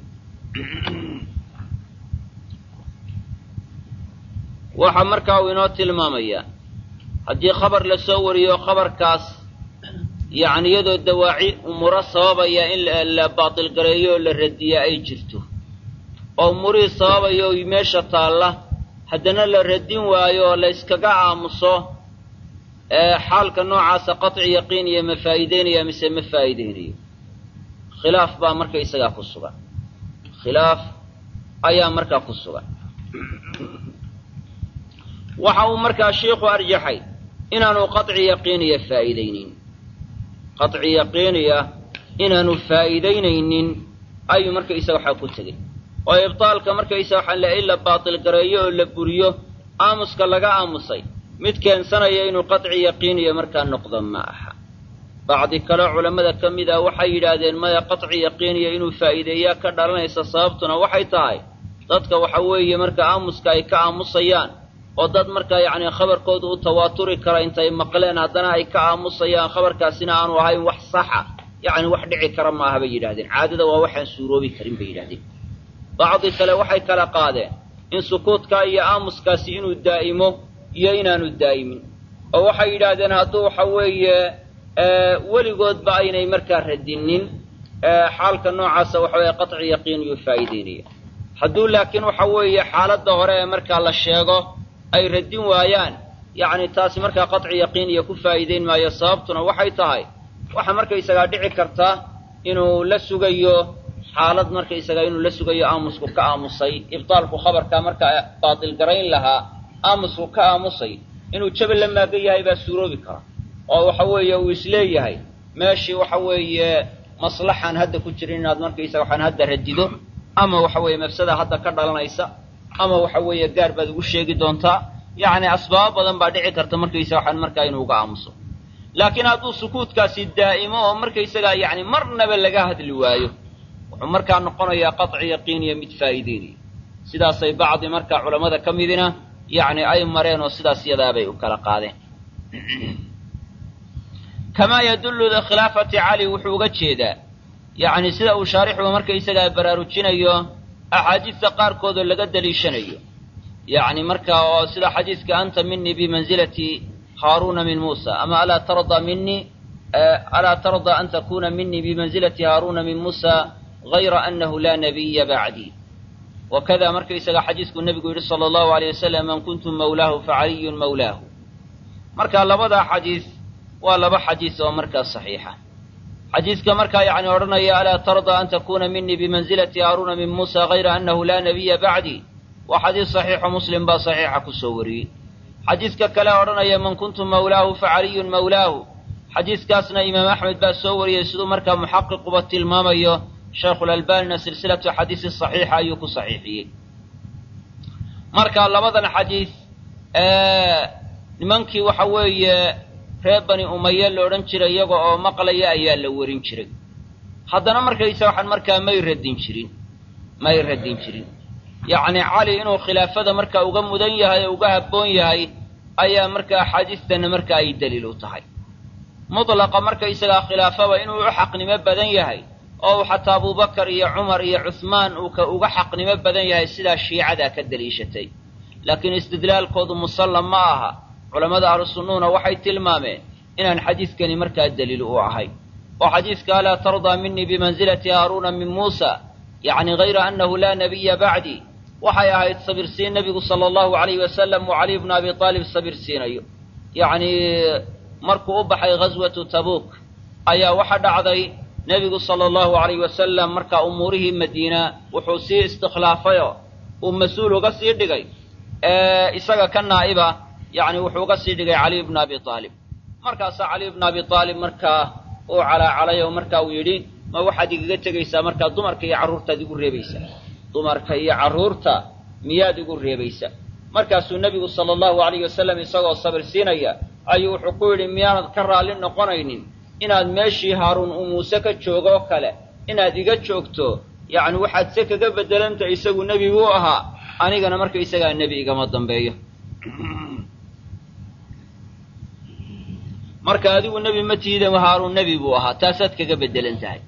waxaa markaa uu inoo tilmaamayaa haddii khabar la soo wariyo khabarkaas yacni iyadoo dawaaci umuro sababaya in la baatil gareeyo oo la radiya ay jirto oo umurihii sababaya oo meesha taalla haddana la radin waayo oo la yskaga aamuso xaalka noocaasa qaطci yaqiiniya ma faa'iideynaya mise ma faa'iideynayo khilaaf baa marka isagaa ku sugan khilaaf ayaa markaa ku sugan waxa uu markaa shiikhu arjaxay inaanu qaطci yaqiiniya faa'iideynin qaطci yaqiiniya inaanu faa'iideynaynin ayuu marka isaga waxaa ku tegey oo ibtaalka markaysa waxaan la in la baatil gareeyo oo la buriyo aamuska laga aamusay mid keensanaya inuu qadci yaqiiniya markaa noqdo ma aha bacdi kaleo culammada ka mid ah waxay yidhaahdeen maya qadci yaqiiniya inuu faa'iideeyaa ka dhalanaysa sababtuna waxay tahay dadka waxa weeye marka aamuska ay ka aamusayaan oo dad markaa yacni khabarkooda u tawaaturi kara intay maqleen haddana ay ka aamusayaan khabarkaasina aanu ahayn wax saxa yacni wax dhici kara maaha bay yidhahdeen caadada waa waxaan suuroobi karin bay yidhahdeen bacdi kale waxay kala qaadeen in sukuudkaa iyo aamuskaasi inuu daa'imo iyo inaanu daa'imin oo waxay yidhaahdeen hadduu waxa weeye weligoodba aynay markaa radinin xaalka noocaasa waxa weeye qaطci yaqiin yuu faa'iideynaya hadduu laakiin waxa weeye xaaladda hore ee markaa la sheego ay radin waayaan yacni taasi markaa qaطci yaqiin iyo ku faa'iideyn maayo sababtuna waxay tahay waxa markaysagaa dhici karta inuu la sugayo xaalad markaysagaa inuu la sugayo aamusku ka aamusay ibtaalku khabarkaa markaa baatil garayn lahaa aamusku ka aamusay inuu jabal la maagan yahay baa suuroobi kara oo waxa weeye uu isleeyahay meeshii waxa weeye maslaxaan hadda ku jirin inaad markaysaga waxaan hadda radido ama waxa weeye mafsada hadda ka dhalanaysa ama waxa weeye gaar baad ugu sheegi doontaa yacni asbaabo badan baa dhici karta markaysaga waxaan markaa inuu uga aamuso laakiin hadduu sukuudkaasi daa'imo oo markaysagaa yacni marnaba laga hadli waayo wuxuu markaa noqonayaa qaطci yaqiiniya mid faa'iideynaya sidaasay bacdi markaa culammada ka midina yacni ay mareen oo sidaas yadaabay u kala qaadeen kamaa yadullu likhilaafati cali wuxuu uga jeedaa yacni sida uu shaarixuba markaysagaa baraarujinayo axaadiista qaarkoodoo laga daliishanayo yacni markaa oo sida xadiiska anta minii bimanzilati haaruuna min muusa ama alaa tarda minii alaa tarda an takuna minii bimanzilati haaruuna min muusa gayra anahu laa nabiya bacdii wakada markaysaga xadiiskuu nebigu yidhi sala allahu alayh wasalam man kuntum mawlaahu facaliyun mawlaahu marka labadaa xadiis waa laba xadiis oo markaa saxiixa xadiiska markaa yacni odhanaya alaa tarda an takuna minii bimanzilati haaruuna min muusa gayra anahu laa nabiya bacdii waa xadiis saxiixo muslim baa saxiixa ku soo wariyey xadiiska kale odhanaya man kuntum mawlaahu facaliyun mawlaahu xadiiskaasna imaam axmed baa soo wariyey siduu markaa muxaqiquba tilmaamayo shaykhulalbanina silsilatu xadiisi saxiixa ayuu ku saxiixiyey marka labadan xadiis nimankii waxa weeye reer bani umaye la odhan jiray iyaga oo maqlaya ayaa la warin jiray haddana markaysa waxaan markaa may radin jirin may radin jirin yacni cali inuu khilaafada markaa uga mudan yahay oo uga habboon yahay ayaa markaa axaadiistana marka ay daliil u tahay mutlaqa markaysagaa khilaafaba inuu u xaqnimo badan yahay oo uu xataa abubakar iyo cumar iyo cuhmaan uu ka uga xaqnimo badan yahay sidaa shiicadaa ka daliishatay laakiin istidlaalkoodu musallam ma aha culammada ahlusunnuuna waxay tilmaameen inaan xadiidkani markaa daliil u ahay oo xadiidka alaa tardaa minii bimanzilati haaruuna min muusa yacni hayra annahu laa nabiya bacdii waxay ahayd sabirsiin nebigu sala allahu alayhi wasalam uu caliy bnu abi aalib sabirsiinayo yacni markuu u baxay ghaswatu tabuuk ayaa waxa dhacday nebigu sala allahu alayh wasalam markaa umuurihii madiina wuxuu sii istikhlaafayoo uu mas-uul uga sii dhigay isaga ka naa'iba yacni wuxuu uga sii dhigay caliy bna abi aalib markaasaa caliy bna abi aalib markaa uu calaacalay oo marka uu yidhi ma waxaad igaga tegaysaa markaa dumarka iyo carruurtaad igu reebaysaa dumarka iyo carruurta miyaad igu reebaysaa markaasuu nebigu sala allahu alayh wasalam isagoo sabir siinaya ayuu wuxuu ku yidhi miyaanad ka raalli noqonaynin inaad meeshii haaruun uu muuse ka joogoo kale inaad iga joogto yacni waxaad se kaga beddelanta isagu nebi buu ahaa anigana marka isagaa nebi igama dambeeyo marka adigu nebi ma tihide haaruun nebi buu ahaa taasaad kaga beddelan tahay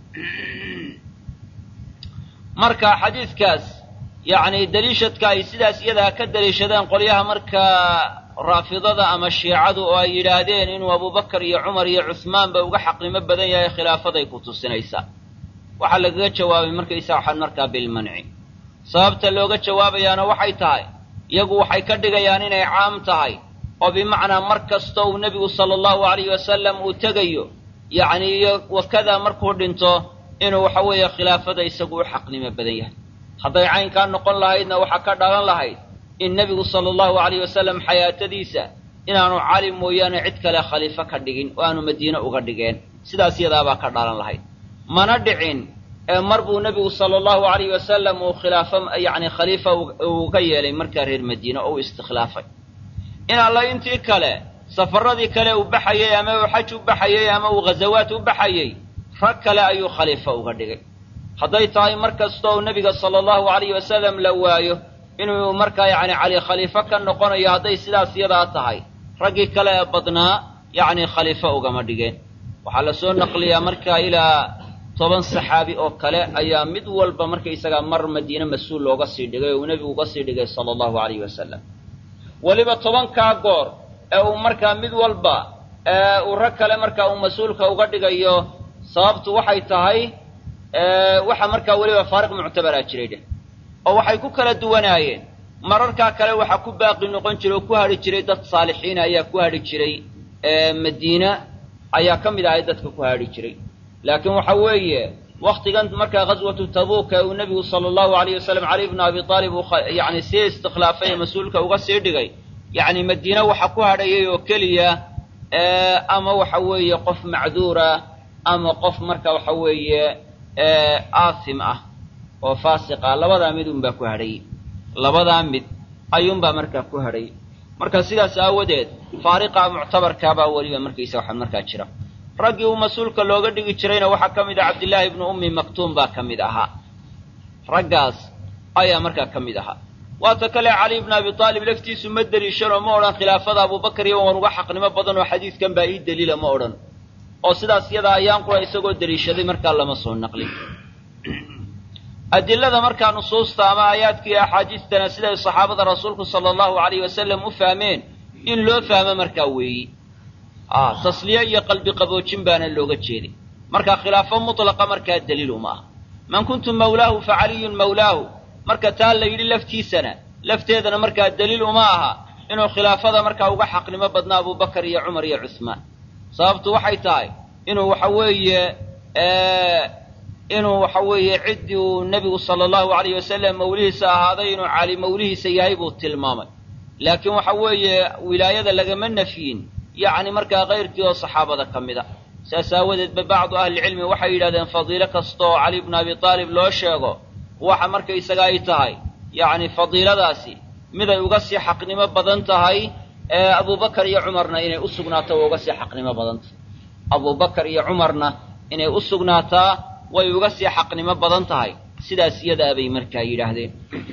marka xadiidkaas yacni daliishadka ay sidaas iyadaa ka daliishadeen qolyaha markaa raafidada ama shiicadu oo ay yidhaahdeen inuu abubakar iyo cumar iyo cuhmaanba uga xaqnimo badan yahay khilaafaday ku tusinaysaa waxaa lagaga jawaabay markaysaa waxaan markaa bilmanci sababta looga jawaabayaana waxay tahay iyagu waxay ka dhigayaan inay caam tahay oo bimacnaa mar kasta uu nebigu sala allahu alayhi wasalam uu tegayo yacni iyo wakadaa markuu dhinto inuu waxa weeye khilaafada isagu u xaqnimo badan yahay hadday caynkaa noqon lahaydna waxaa ka dhalan lahayd in nebigu sala allahu alayh wasalam xayaatadiisa inaanu cali mooyaane cid kale khaliifo ka dhigin oo aanu madiine uga dhigeen sidaas yadaabaa ka dhalan lahayd mana dhicin mar buu nebigu sala allahu alayh wasalam uu khilaafo yacni khaliifa uga yeelay markaa reer madiine oo u istikhlaafay in alla intii kale safaradii kale uu baxayey ama uu xaj u baxayey ama uu ghazawaat u baxayey rag kale ayuu khaliifo uga dhigay hadday tahay mar kasta oo nebiga sala allahu alayh wasalam la waayo inuu markaa yacni cali khaliifo ka noqonayo hadday sidaas yadaa tahay raggii kale ee badnaa yacni khaliifo ugama dhigeen waxaa la soo naqliyaa markaa ilaa toban saxaabi oo kale ayaa mid walba markaysagaa mar madiine mas-uul looga sii dhigay oo uu nebigu uga sii dhigay sala allahu alayh wasalam weliba tobankaa goor ee uu markaa mid walba uu rag kale markaa uu mas-uulka uga dhigayo sababtu waxay tahay waxa markaa weliba faariq muctabaraa jiray dheh oo waxay ku kala duwanaayeen mararkaa kale waxaa ku baaqi noqon jiray oo ku hadhi jiray dad saalixiina ayaa ku hadhi jiray madiina ayaa ka mid ahay dadka ku hadhi jiray laakiin waxa weeye waktigan markaa ghaswatu tabuuka uu nebigu sala allahu alayh wasalam cali bna abi aalib uu yani sii istikhlaafay ee mas-uulka uga sii dhigay yacni madiine waxa ku hadhayay oo keliya ama waxa weeye qof macduura ama qof marka waxa weeye aasim ah oo faasiq ah labadaa mid unbaa ku hadhayay labadaa mid ayuunbaa markaa ku hadhayay marka sidaas aawadeed faariqa muctabarkaabaa weliba markaysa waxa markaa jira raggii uu mas-uulka looga dhigi jirayna waxaa ka mid ah cabdillaahi ibnu ummi maktuum baa ka mid ahaa raggaas ayaa markaa ka mid ahaa waata kale cali ibna abi aalib laftiisu ma deliishanoo ma odhan khilaafada abubakar iyo waan uga xaqnimo badan oo xadiidkan baa ii daliila ma odhan oo sidaas yadaa ayaan qura isagoo deliishaday markaa lama soo naqlin adilada markaa nusuusta ama aayaadka iyo axaadiistana siday saxaabada rasuulku sala allahu alayh wasalam u fahmeen in loo fahmo markaa weeyi tasliye iyo qalbi qaboojin baana looga jeeday marka khilaafo mutlaqa markaa daliil uma ah man kuntu mawlaahu fa caliyun mawlaahu marka taa la yidhi laftiisana lafteedana markaa daliil uma aha inuu khilaafada markaa uga xaqnimo badna abubakar iyo cumar iyo cuhmaan sababtu waxay tahay inuu waxa weeye inuu waxa weeye ciddii uu nebigu sala allahu alayh wasalam mawlihiisa ahaaday inuu cali mawlihiisa yahay buu tilmaamay laakiin waxa weeye wilaayada lagama nafyin yacni markaa kayrkii oo saxaabada ka mid a saas aawadeed ba bacdu ahlicilmi waxay yidhahdeen fadiilo kasta oo cali bnu abi aalib loo sheego waxa markaysaga ay tahay yacni fadiiladaasi miday uga sii xaqnimo badan tahay abubakar iyo cumarna inay u sugnaato way uga sii xaqnimo badan tahay abubakar iyo cumarna inay u sugnaataa way uga sii xaqnimo badan tahay sidaas iyadaa bay markaa yidhaahdeen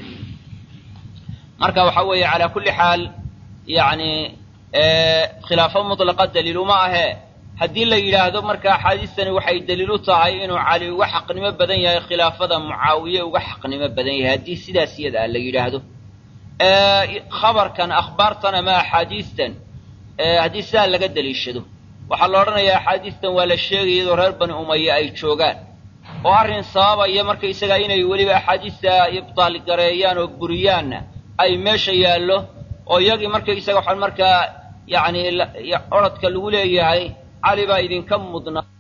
marka waxa weeye calaa kulli xaal yacni khilaafo mutlaqa daliil uma ahee haddii la yidhaahdo marka axaadiistani waxay daliil u tahay inuu cali uga xaqnimo badan yahay khilaafada mucaawiye uga xaqnimo badan yahay haddii sidaas iyada a la yidhaahdo khabarkan akhbaartan ama axaadiistan haddii sidaa laga daliishado waxaa la odhanayaa axaadiistan waa la sheegaya iyadoo reer bani umaya ay joogaan oo arrin sababaya markaysagaa inay weliba axaadiista ibtaal gareeyaan oo buriyaanna ay meesha yaallo oo iyagii markaysaga waxaan markaa yacni orodka lagu leeyahay cali baa idinka mudnaa